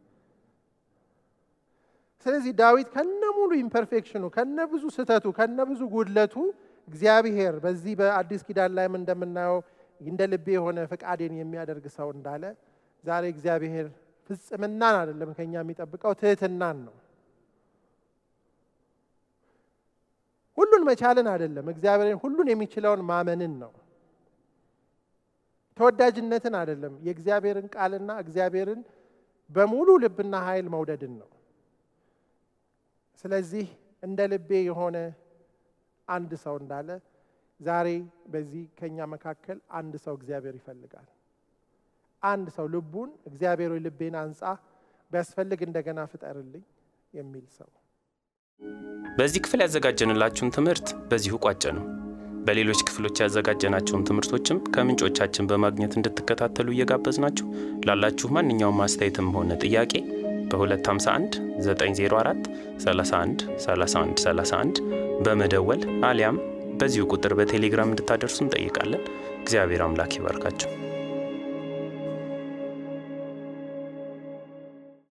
ስለዚህ ዳዊት ከነ ሙሉ ኢምፐርፌክሽኑ ከነ ብዙ ስህተቱ ከነ ብዙ ጉድለቱ እግዚአብሔር በዚህ በአዲስ ኪዳን ላይም እንደምናየው እንደ ልቤ የሆነ ፈቃዴን የሚያደርግ ሰው እንዳለ ዛሬ እግዚአብሔር ፍጽምናን አይደለም ከኛ የሚጠብቀው ትህትናን ነው። ሁሉን መቻልን አይደለም፣ እግዚአብሔርን ሁሉን የሚችለውን ማመንን ነው። ተወዳጅነትን አይደለም፣ የእግዚአብሔርን ቃልና እግዚአብሔርን በሙሉ ልብና ኃይል መውደድን ነው። ስለዚህ እንደ ልቤ የሆነ አንድ ሰው እንዳለ ዛሬ በዚህ ከኛ መካከል አንድ ሰው እግዚአብሔር ይፈልጋል። አንድ ሰው ልቡን እግዚአብሔር ሆይ ልቤን አንጻ፣ ቢያስፈልግ እንደገና ፍጠርልኝ የሚል ሰው። በዚህ ክፍል ያዘጋጀንላችሁን ትምህርት በዚሁ ቋጨ ነው። በሌሎች ክፍሎች ያዘጋጀናቸውን ትምህርቶችም ከምንጮቻችን በማግኘት እንድትከታተሉ እየጋበዝናችሁ ላላችሁ ማንኛውም አስተያየትም ሆነ ጥያቄ በ251 904 31 31 31 በመደወል አሊያም በዚሁ ቁጥር በቴሌግራም እንድታደርሱ እንጠይቃለን። እግዚአብሔር አምላክ ይባርካችሁ።